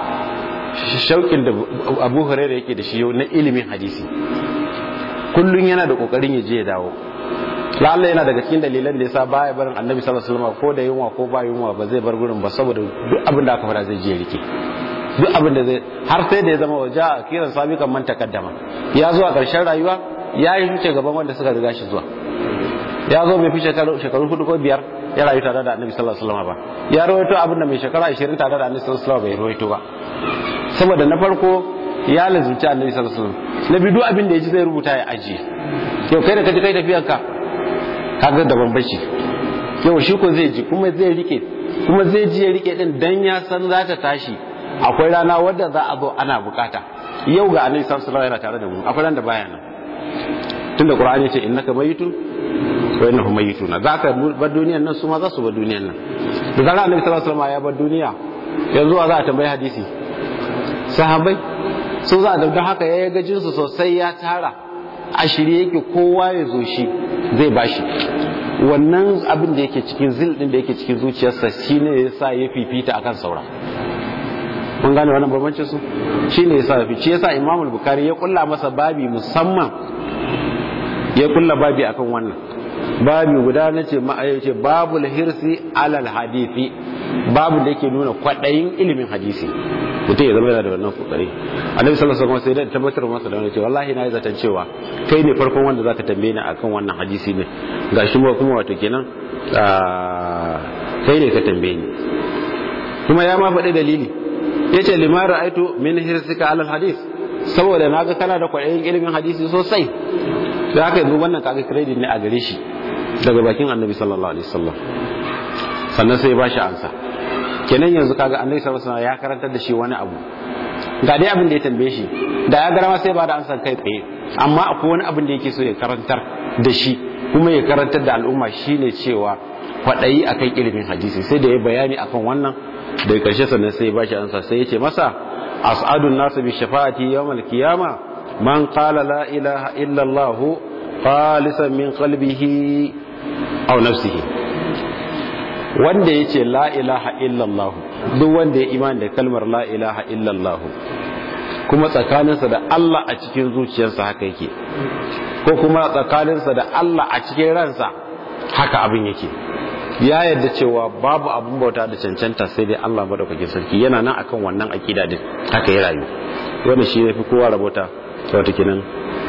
shaukin da Abu Hurairah yake da shi na ilimin hadisi kullun yana da kokarin ya je ya dawo lalla yana daga cikin dalilan da yasa baya barin annabi sallallahu alaihi wasallam ko da yunwa ko ba yunwa ba zai bar gurin ba saboda duk abin da aka fara zai je rike duk abin da zai har sai da ya zama waje a kiran sabiqan man takaddama ya zo a ƙarshen rayuwa ya yi fice gaban wanda suka riga shi zuwa ya zo bai fi shekaru hudu ko biyar ya rayu tare da annabi sallallahu alaihi wasallam ba ya rawaito abin da mai shekara 20 tare da annabi sallallahu alaihi wasallam bai rawaito ba saboda na farko ya lazumci annabi sallallahu alaihi wasallam na biyu duk abin da ya ji zai rubuta ya ajiye yau kai da kaji kai tafiyar ka kaga da bambanci yau shi ko zai ji kuma zai rike kuma zai ji ya rike din dan ya san za ta tashi akwai rana wadda za a zo ana bukata yau ga annabi sallallahu alaihi wasallam yana tare da mu akwai ran da baya nan tunda qur'ani ya ce innaka mayitun wa innahum mayituna zaka bar duniyar nan su ma za su bar duniyar nan da zarar annabi sallallahu alaihi wasallam ya bar duniya yanzu za a tambayi hadisi sahabbai su za a don haka ya ga jinsu sosai ya tara a shirye yake kowa ya zo shi zai bashi wannan abin da yake cikin zil din da yake cikin zuciyarsa shine yasa ya fifita akan saura mun gane wannan bambancin su shine yasa ya fice yasa Imam al-Bukhari ya kulla masa babi musamman ya kulla babi akan wannan babi guda na ce ce babul hirsi alal hadisi babu da yake nuna kwaɗayin ilimin hadisi mutum ya zama yana da wannan kokari annabi sallallahu alaihi wasallam sai da tabbatar masa da wannan ce wallahi na yi zaton cewa kai ne farkon wanda zaka tambaye ni akan wannan hadisi ne gashi mu kuma wato kenan kai ne ka tambaye ni kuma ya ma faɗi dalili yace lima ra'aitu min hirsika alal hadis saboda naga kana da kwaɗayin ilimin hadisi sosai da haka yanzu wannan kaga credit ne a gare shi daga bakin annabi sallallahu alaihi wasallam sannan sai ba shi ansa kenan yanzu kaga annabi sallallahu alaihi wasallam ya karantar da shi wani abu ga dai abin da ya tambaye shi da ya garama sai ba da ansa kai tsaye amma akwai wani abin da yake so ya karantar da shi kuma ya karantar da al'umma shine cewa kwaɗayi akan ilimin hadisi sai da ya bayani akan wannan daga ƙarshe sannan sai ya ba shi ansa sai ya ce masa as'adun nasu bi shafa'ati yawmal qiyamah man qala la ilaha illa allah khalisan min qalbihi aw nafsihi wanda yace la ilaha illa allah duk wanda ya imani da kalmar la ilaha illa allah kuma tsakaninsa da Allah a cikin zuciyarsa haka yake ko kuma tsakaninsa da Allah a cikin ransa haka abin yake ya yarda cewa babu abun bauta da cancanta sai dai Allah madaukakin sarki yana nan akan wannan akida din haka ya rayu wannan shi yafi kowa rabota wato kenan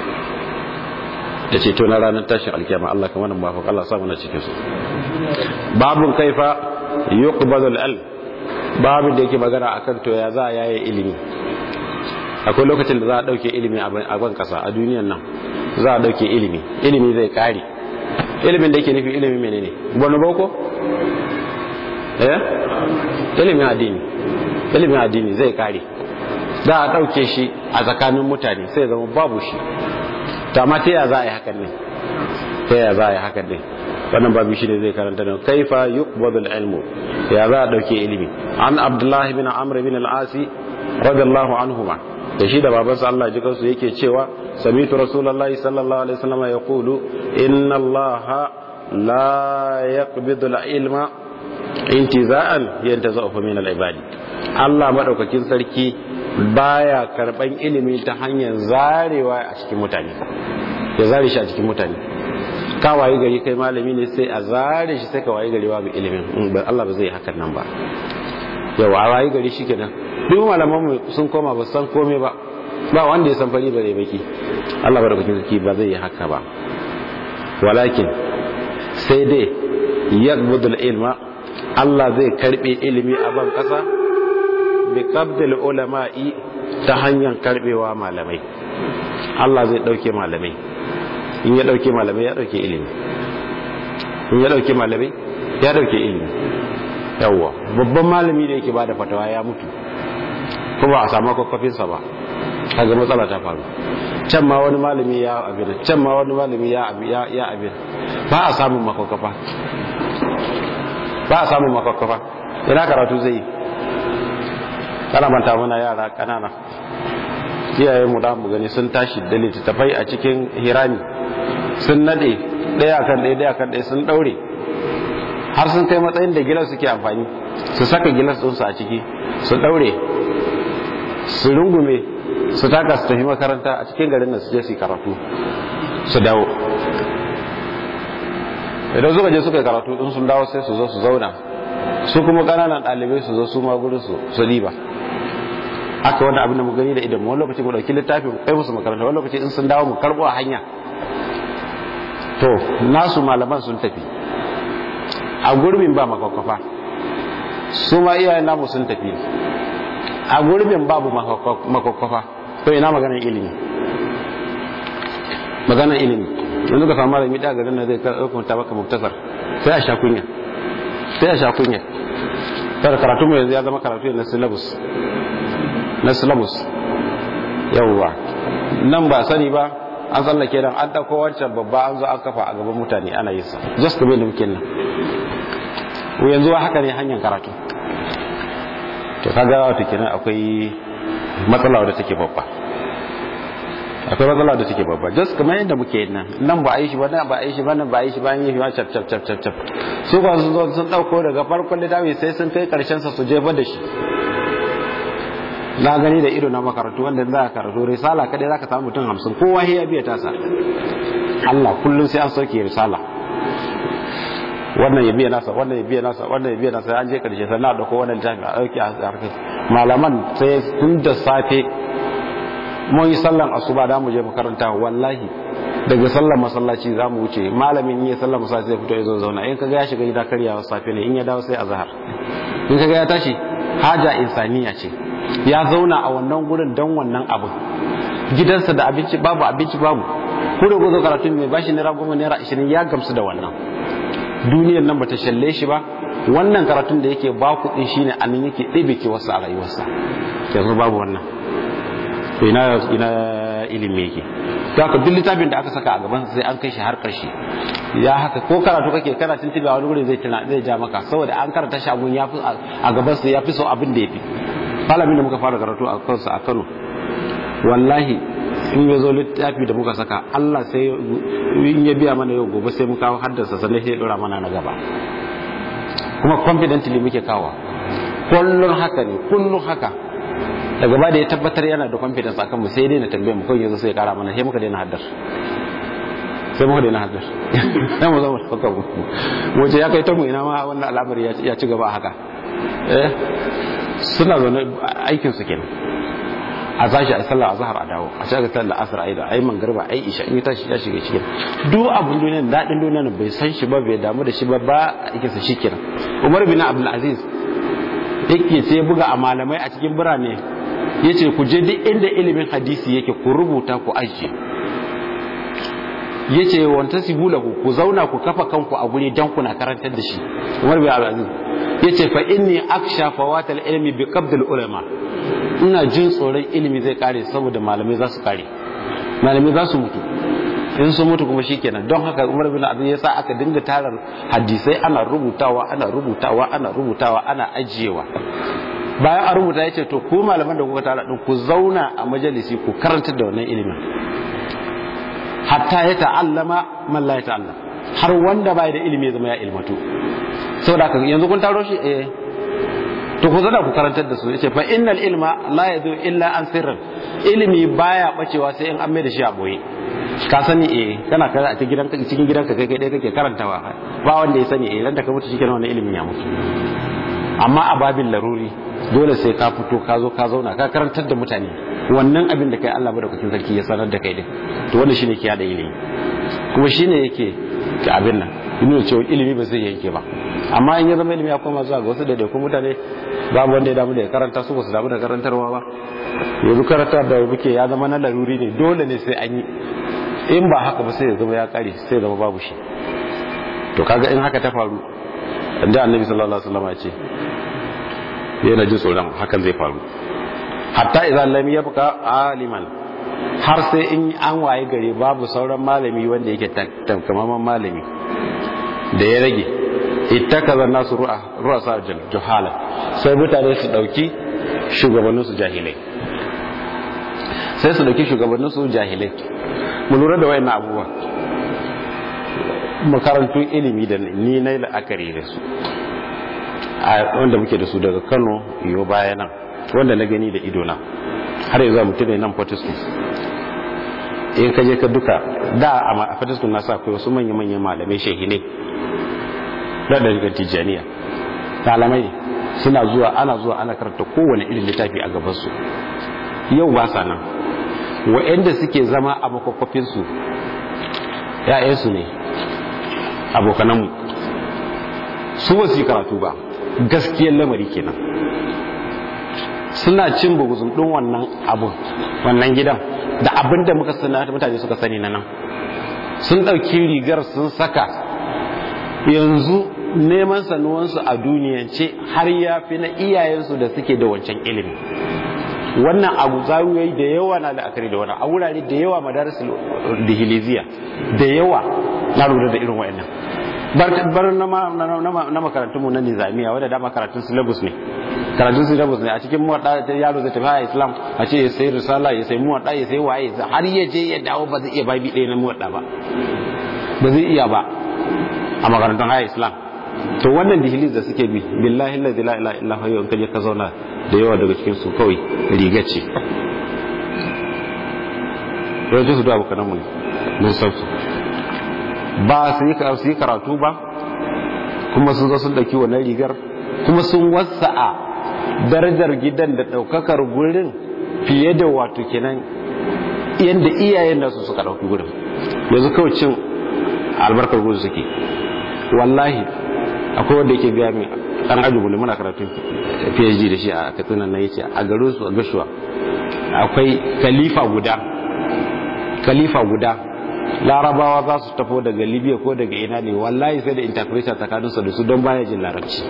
da ceto na ranar tashin alkiyama Allah kamar nan ba Allah sa mana cikin su babun kaifa yuqbadu al babin da yake magana akan to ya za a yaye ilimi akwai lokacin da za a dauke ilimi a ban kasa a duniyan nan za a dauke ilimi ilimi zai kare ilimin da yake nufi ilimi menene wani boko eh ilimin addini ilimin addini zai kare za a dauke shi a tsakanin mutane sai zama babu shi ta ma ta ya za a yi hakan ne ta ya za a yi hakan ne wannan babu shi ne zai karanta da kaifa yuqbadul ilmu ya za a dauke ilimi an abdullahi bin amr bin al-asi radiyallahu anhuma da shi da babansa Allah ji kansu yake cewa samitu rasulullahi sallallahu alaihi wasallam yaqulu inna allaha la yaqbidu al-ilma intiza'an yantazahu min al-ibadi Allah madaukakin sarki baya karban ilimi ta hanyar zarewa a cikin mutane ya zare shi a cikin mutane ka wayi gari kai malami ne sai a zare shi sai ka wayi gari babu ilimin Allah ba zai hakan nan ba yau a wayi gari shi kenan duk malaman mu sun koma ba san komai ba ba wanda ya san fari bare baki Allah barkatun sarki ba zai yi haka ba walakin sai dai yaqbudul ilma Allah zai karbe ilimi a ban kasa bi qabdil ulama'i ta hanyar karbewa malamai Allah zai dauke malamai in ya dauke malamai ya dauke ilimi in ya dauke malamai ya dauke ilimi yawwa babban malami da yake bada fatawa ya mutu ko ba a samu kwakwafinsa ba kaga matsala ta faru can ma wani malami ya abin can ma wani malami ya ya abin ba a samun makwakwafa ba a samun makwakwafa ina karatu zai yi kana manta mana yara kanana iyaye mu da mu gani sun tashi da littattafai a cikin hirami sun nade daya kan daya daya kan daya sun daure har sun kai matsayin da gilas suke amfani su saka gilas ɗinsu a ciki su daure su rungume su taka su tafi makaranta a cikin garin nan su je su karatu su dawo idan suka je suka yi karatu in sun dawo sai su zo su zauna su kuma ƙananan ɗalibai su zo su ma gurin su su riba aka wani abin da mu gani da idan wani lokaci mu dauki littafi mu kai musu makaranta wani lokaci in sun dawo mu karbo a hanya to nasu malaman sun tafi a gurbin ba makwakwafa su ma iyayen namu sun tafi a gurbin babu makwakwafa to ina maganar ilimi maganar ilimi yanzu ka samu malami da garin da zai karɓar baka muktasar sai a sha kunya sai a sha kunya kada karatu mu yanzu ya zama karatu na syllabus na syllabus yawwa nan ba sani ba an tsallake nan an ɗauko wancan babba an zo an kafa a gaban mutane ana yin sa just kamar da muke nan yanzu haka ne hanyar karatu to kaga wata kenan akwai matsala wadda take babba akwai matsala da take babba just kamar yadda muke nan nan ba a yi shi ba nan ba a yi shi ba nan ba a yi shi ba an yi shi ba cap cap cap cap cap su ba sun zo sun dauko daga farkon littafi sai sun kai karshen sa su jefa da shi na gani da ido na makarantu wanda za ka karatu risala kadai za ka samu mutum hamsin kowa ya biya tasa Allah kullum sai an sauke risala wannan ya biya nasa wannan ya biya nasa wannan ya biya nasa an je karshe sai na dauko wannan littafi a dauki a harkar malaman sai tun da safe mun yi sallan asuba da mu je makaranta wallahi daga sallan masallaci za mu wuce malamin yi sallan masallaci zai fito ya zo zauna in kaga ya shiga gida karyawa safe ne in ya dawo sai azhar in kaga ya tashi haja insaniya ce ya zauna a wannan gurin don wannan abin gidansa da abinci babu abinci babu ko da gozo karatu mai bashi naira goma naira ashirin ya gamsu da wannan duniyar nan bata shalle shi ba wannan karatun da yake ba kuɗi shine anan yake ɗebe ke wasu a rayuwarsa yanzu babu wannan ina ina ilimi yake to haka duk littafin da aka saka a gaban sai an kai shi har karshe ya haka ko karatu kake kana tuntuɓe a wani guri zai tuna zai ja maka saboda an karanta shi abun ya fi a gaban sa ya fi so abin da ya fi malamin da muka fara karatu a kansa a Kano wallahi in ya zo littafi da muka saka Allah sai in ya biya mana yau gobe sai mu kawo haddasa sannan sai ya dora mana na gaba kuma confidently muke kawo kullun haka ne kullun haka daga ba da ya tabbatar yana da confidence akan mu sai dai na tambaye mu kawai yanzu sai ya kara mana sai muka daina haddar sai muka daina haddar sai mu zama haka mu mu ce ya kai ta mu ina ma wannan al'amari ya ci gaba haka eh suna zaune aikin su kenan a tashi a sallar azhar a dawo a shiga sallar asr ai da ai mangarba ai isha in tashi ya shiga cikin duk abun duniyar dadin duniyar bai san shi ba bai damu da shi ba ba yake sa shikenan Umar bin Abdul Aziz yake sai buga a malamai a cikin birane yace ku je duk inda ilimin hadisi yake ku rubuta ku ajiye yace wanta sibulahu ku zauna ku kafa kanku a guri dan kuna karantar da shi Umar bin Abdul Aziz yace fa inni aksha fawatal ilmi bi qabdil ulama ina jin tsoron ilimi zai kare saboda malamai za su kare malamai za su mutu in sun mutu kuma shikenan don haka Umar bin Abdul ya sa aka dinga tarar hadisai ana rubutawa ana rubutawa ana rubutawa ana ajiyewa bayan a rubuta yace to ku malaman da kuka tara din ku zauna a majalisi ku karantar da wannan ilimin hatta ya ta'allama man la ya ta'allam har wanda bai da ilimi ya zama ya ilmatu saboda haka yanzu kun taro shi eh to ku zana ku karantar da su yace fa innal ilma la yadu illa an sirrin ilimi baya bacewa sai in an mai da shi a boye ka sani eh kana kaza a cikin gidanka cikin gidanka kai kai kake karantawa ba wanda ya sani eh dan da ka mutu shikenan wannan ilimin ya mutu amma a babin laruri dole sai ka fito ka zo ka zauna ka karantar da mutane wannan abin da kai Allah madaukakin sarki ya sanar da kai din to wannan shine ke da ilimi kuma shine yake ka abin nan nuna cewa ilimi ba zai yanke ba amma in ya zama ilimi ya koma zuwa ga wasu da kuma mutane babu wanda ya damu da ya karanta su ba su damu da karantarwa ba yanzu karantar da muke ya zama na laruri ne dole ne sai an yi in ba haka ba sai ya zama ya kare sai ya zama babu shi to kaga in haka ta faru inda annabi sallallahu alaihi wasallam ya ce yana jin tsoron hakan zai faru hatta idan lam yabqa aliman har sai in an waye gare babu sauran malami wanda yake tankamaman malami da ya rage ittakaza nasu ru'a ru'asa juhala sai mutane su dauki shugabannin su jahilai sai su dauki shugabannin su jahilai mu lura da wayannan abubuwa makarantun ilimi da ni na la'akari da su wanda muke da su daga Kano yo baya nan wanda na gani da idona har yanzu mutum ne nan Fortescue in ka je ka duka da a Fortescue na sa akwai wasu manya-manyan malamai shehine da daga Tijjaniya malamai suna zuwa ana zuwa ana karanta kowane irin littafi a gabansu yau ba sa nan wa'anda suke zama a makwakwafinsu ‘ya'yansu ne abokananmu su ba su yi karatu ba gaskiyar lamari kenan suna cin buguzun ɗin wannan abun wannan gidan da abin da muka sani mutane suka sani na nan sun ɗauki rigar sun saka yanzu neman sanuwansu a duniyance har ya fi na iyayensu da suke da wancan ilimi wannan abu zawiyoyi da yawa na la'akari da wannan a wurare da yawa madarasul dihiliziya da yawa na lura da irin wa'annan bar na makarantunmu na nizamiya wadda dama karatun syllabus ne karatun syllabus ne a cikin muwaɗa ta yaro zai tafi a islam a ce ya sai risala ya sai muwaɗa ya sai waye har ya je ya dawo ba zai iya babi ɗaya na muwaɗa ba ba zai iya ba a makarantun haya islam to wannan dihilis da suke bi billahi la ilaha illa huwa in kaje ka zauna da yawa daga cikin su kawai riga ce yawancin su da abokanan mu mun san su ba su yi karatu ba kuma sun zo sun dauki wannan rigar kuma sun wasa'a darajar gidan da daukakar gurin fiye da wato kenan yadda iyayen nasu suka dauki gurin yanzu kawai cin albarkar gurin suke wallahi akwai wanda yake biya min dan ajubu ne muna karatun PhD da shi a Katsina na yace a garin su a Gashuwa akwai khalifa guda khalifa guda larabawa za su tafo daga Libya ko daga ina ne wallahi sai da interpreter tsakanin su da su don baya jin larabci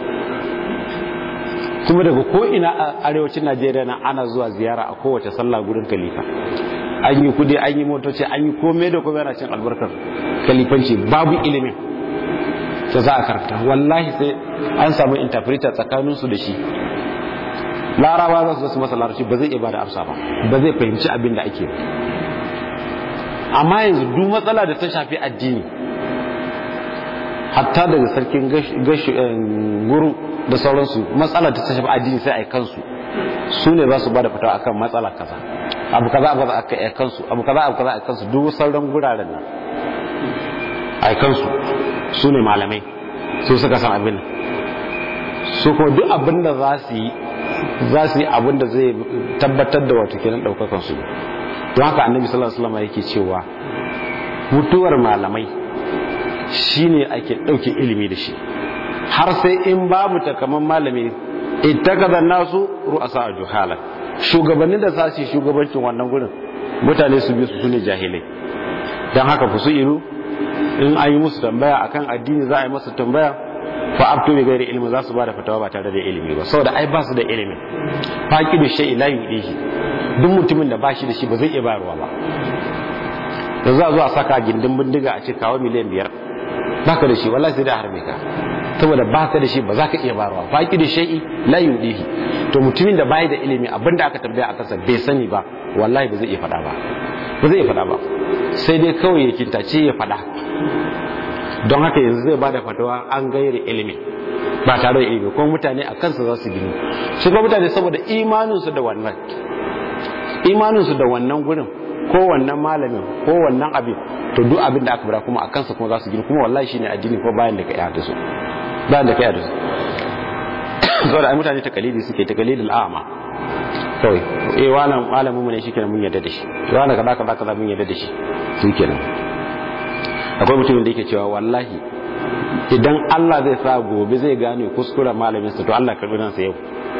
kuma daga ko ina a arewacin Najeriya na ana zuwa ziyara a kowace sallah gurin khalifa an yi kudi an yi motoci an yi komai da komai yana cin albarkar khalifanci babu ilimin da za a karanta wallahi sai an samu interpreter tsakaninsu da shi laraba za su zasu masa larabci ba zai iya bada amsa ba ba zai fahimci abin da ake amma yanzu duk matsala da ta shafi addini hatta daga sarkin guru da sauransu matsala da ta shafi addini sai a kansu su ne za su bada fatawa akan matsala kaza abu kaza abu kaza a kansu abu kaza abu kaza a kansu duk sauran guraren nan a kansu su ne malamai su suka san abin su kuma duk abin da za su yi za su yi abin da zai tabbatar da wato kenan daukakan su don haka annabi sallallahu alaihi wasallam yake cewa mutuwar malamai shine ake dauke ilimi da shi har sai in babu takaman malami ittakaza nasu ru'asa juhala shugabannin da za su yi shugabancin wannan gurin mutane su bi su sune jahilai don haka ku su ilu in an yi musu tambaya akan addini za a yi masa tambaya fa abtu bi ghairi ilmi za su bada fatawa ba tare da ilimi ba saboda ai ba su da ilimi faqi bi shay'i la yudihi duk mutumin da bashi da shi ba zai iya bayarwa ba da za a zo a saka gindin bindiga a ce kawo miliyan biyar baka da shi wallahi sai da harbe ka saboda baka da shi ba za ka iya bayarwa faqi da shay'i la yudihi to mutumin da bai da ilimi abinda aka tambaya a kansa bai sani ba wallahi ba zai iya faɗa ba ba zai iya faɗa ba sai dai kawai ya kintace ya faɗa don haka yanzu zai bada fatawa an gairi ilimi ba tare da ilimi kuma mutane a kansa za su gini su kuma mutane saboda imaninsu da wannan imaninsu da wannan gurin ko wannan malamin ko wannan abin to duk abin da aka bada kuma a kansa kuma za su gini kuma wallahi shine addini ko bayan da ka yi da su bayan da ka yi da su saboda ai mutane takalidi suke takalidul a'ma kawai eh wannan malamin mu ne shikenan mun yarda da shi wannan kaza kaza kaza mun yarda da shi shikenan akwai mutumin da yake cewa wallahi idan Allah zai sa gobe zai gane kuskuren malamin sa to Allah karbi nan sa yau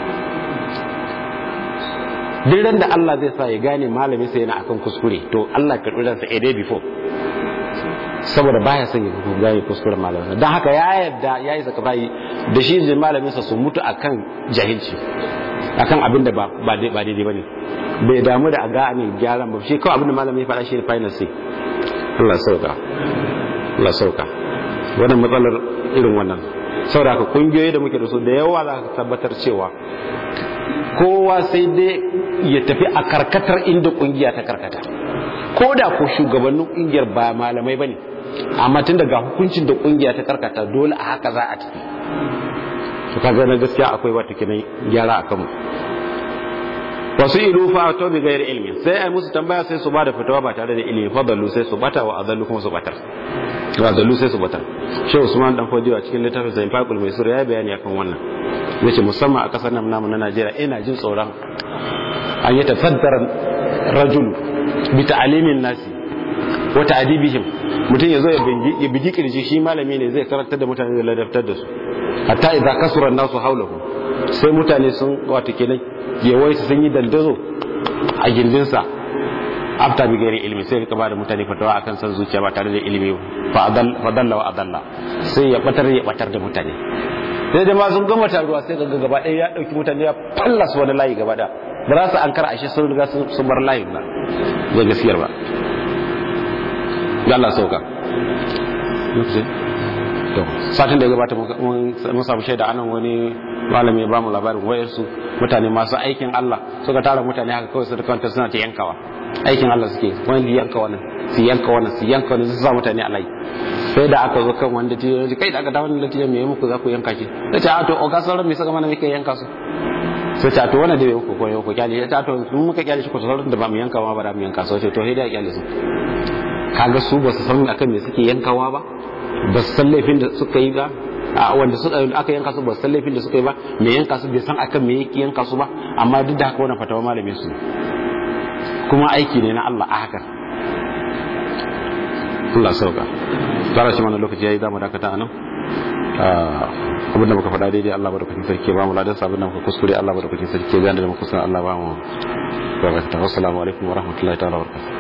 duk da Allah zai sa ya gane malamin sa yana akan kuskure to Allah karbi nan sa a day before saboda baya son ya gane kuskuren malamin sa dan haka ya yarda yayi zaka bai da shi da malamin sa su mutu akan jahilci akan abin da ba ba daidai bane bai damu da a ga ne gyaran ba shi kawai abin da malamin ya faɗa shi ne final say Allah sauka Allah sauka wannan matsalar irin wannan saboda haka kungiyoyi da muke da su da yawa za ka tabbatar cewa kowa sai dai ya tafi a karkatar inda kungiya ta karkata ko da ko shugabannin kungiyar ba malamai bane amma tun daga hukuncin da kungiya ta karkata dole a haka za a tafi to kaga na gaskiya akwai wata kinan gyara a kanmu wasu ilu fa to bi gairi ilmi sai ai musu tambaya sai su bada fitawa ba tare da ilimi fa dallu sai su bata wa adallu kuma su batar wa dallu sai su batar shehu usman dan fodiyo a cikin littafin sa infaqul maisur ya bayani akan wannan yace musamman a kasar nan namu na Najeriya ina jin tsoron an yi tafaddara rajul bi ta'limin nasi wa ta'dibihim mutum ya zo ya bigi kirji shi malami ne zai karantar da mutane da ladabtar da su hatta idza kasura nasu haulahu sai mutane sun wata kenan yawaita sun yi dandazo a gindinsa afta bi gairi ilimi sai ka bada mutane fatawa akan san zuciya ba tare da ilimi fa dalla wa adalla sai ya batar ya batar da mutane sai jama'a sun gama taruwa sai ga gaba ɗaya ya dauki mutane ya fallas wani layi gaba da ba za su an kara ashe sun riga sun bar layin ba zai gaskiyar ba Allah sauka satin da ya gabata mun samu shaida anan wani malami ya ba mu labarin wayarsu mutane masu aikin Allah suka tara mutane haka kawai su da kanta suna ta yankawa aikin Allah suke wani yanka wannan su yanka wannan su yanka wannan su sa mutane alai sai da aka zo kan wanda tiyo kai da aka dawo da tiyo me muku za ku yanka shi sai ta to oga sauran me saka mana muke yanka su sai ta to wannan da bai ku koyo ku kyale ta to mun muka kyale shi ku sauran da ba mu yanka ma ba da mu yanka su to sai da kyale su kaga su ba su san akan me suke yankawa ba ba su san laifin da suka yi ba a wanda aka yanka su ba su san laifin da suka yi ba me yanka su bai san akan me yake yanka su ba amma duk da haka wannan fatawa malamin su kuma aiki ne na Allah a haka Allah sauka tsara shi mana lokaci yayi zamu dakata anan abin da muka faɗa daidai Allah madaukakin sarki ba mu ladan sabon da muka kuskure Allah madaukakin sarki gane da muka kuskure Allah ba mu wa assalamu alaikum wa rahmatullahi ta'ala wa barakatuh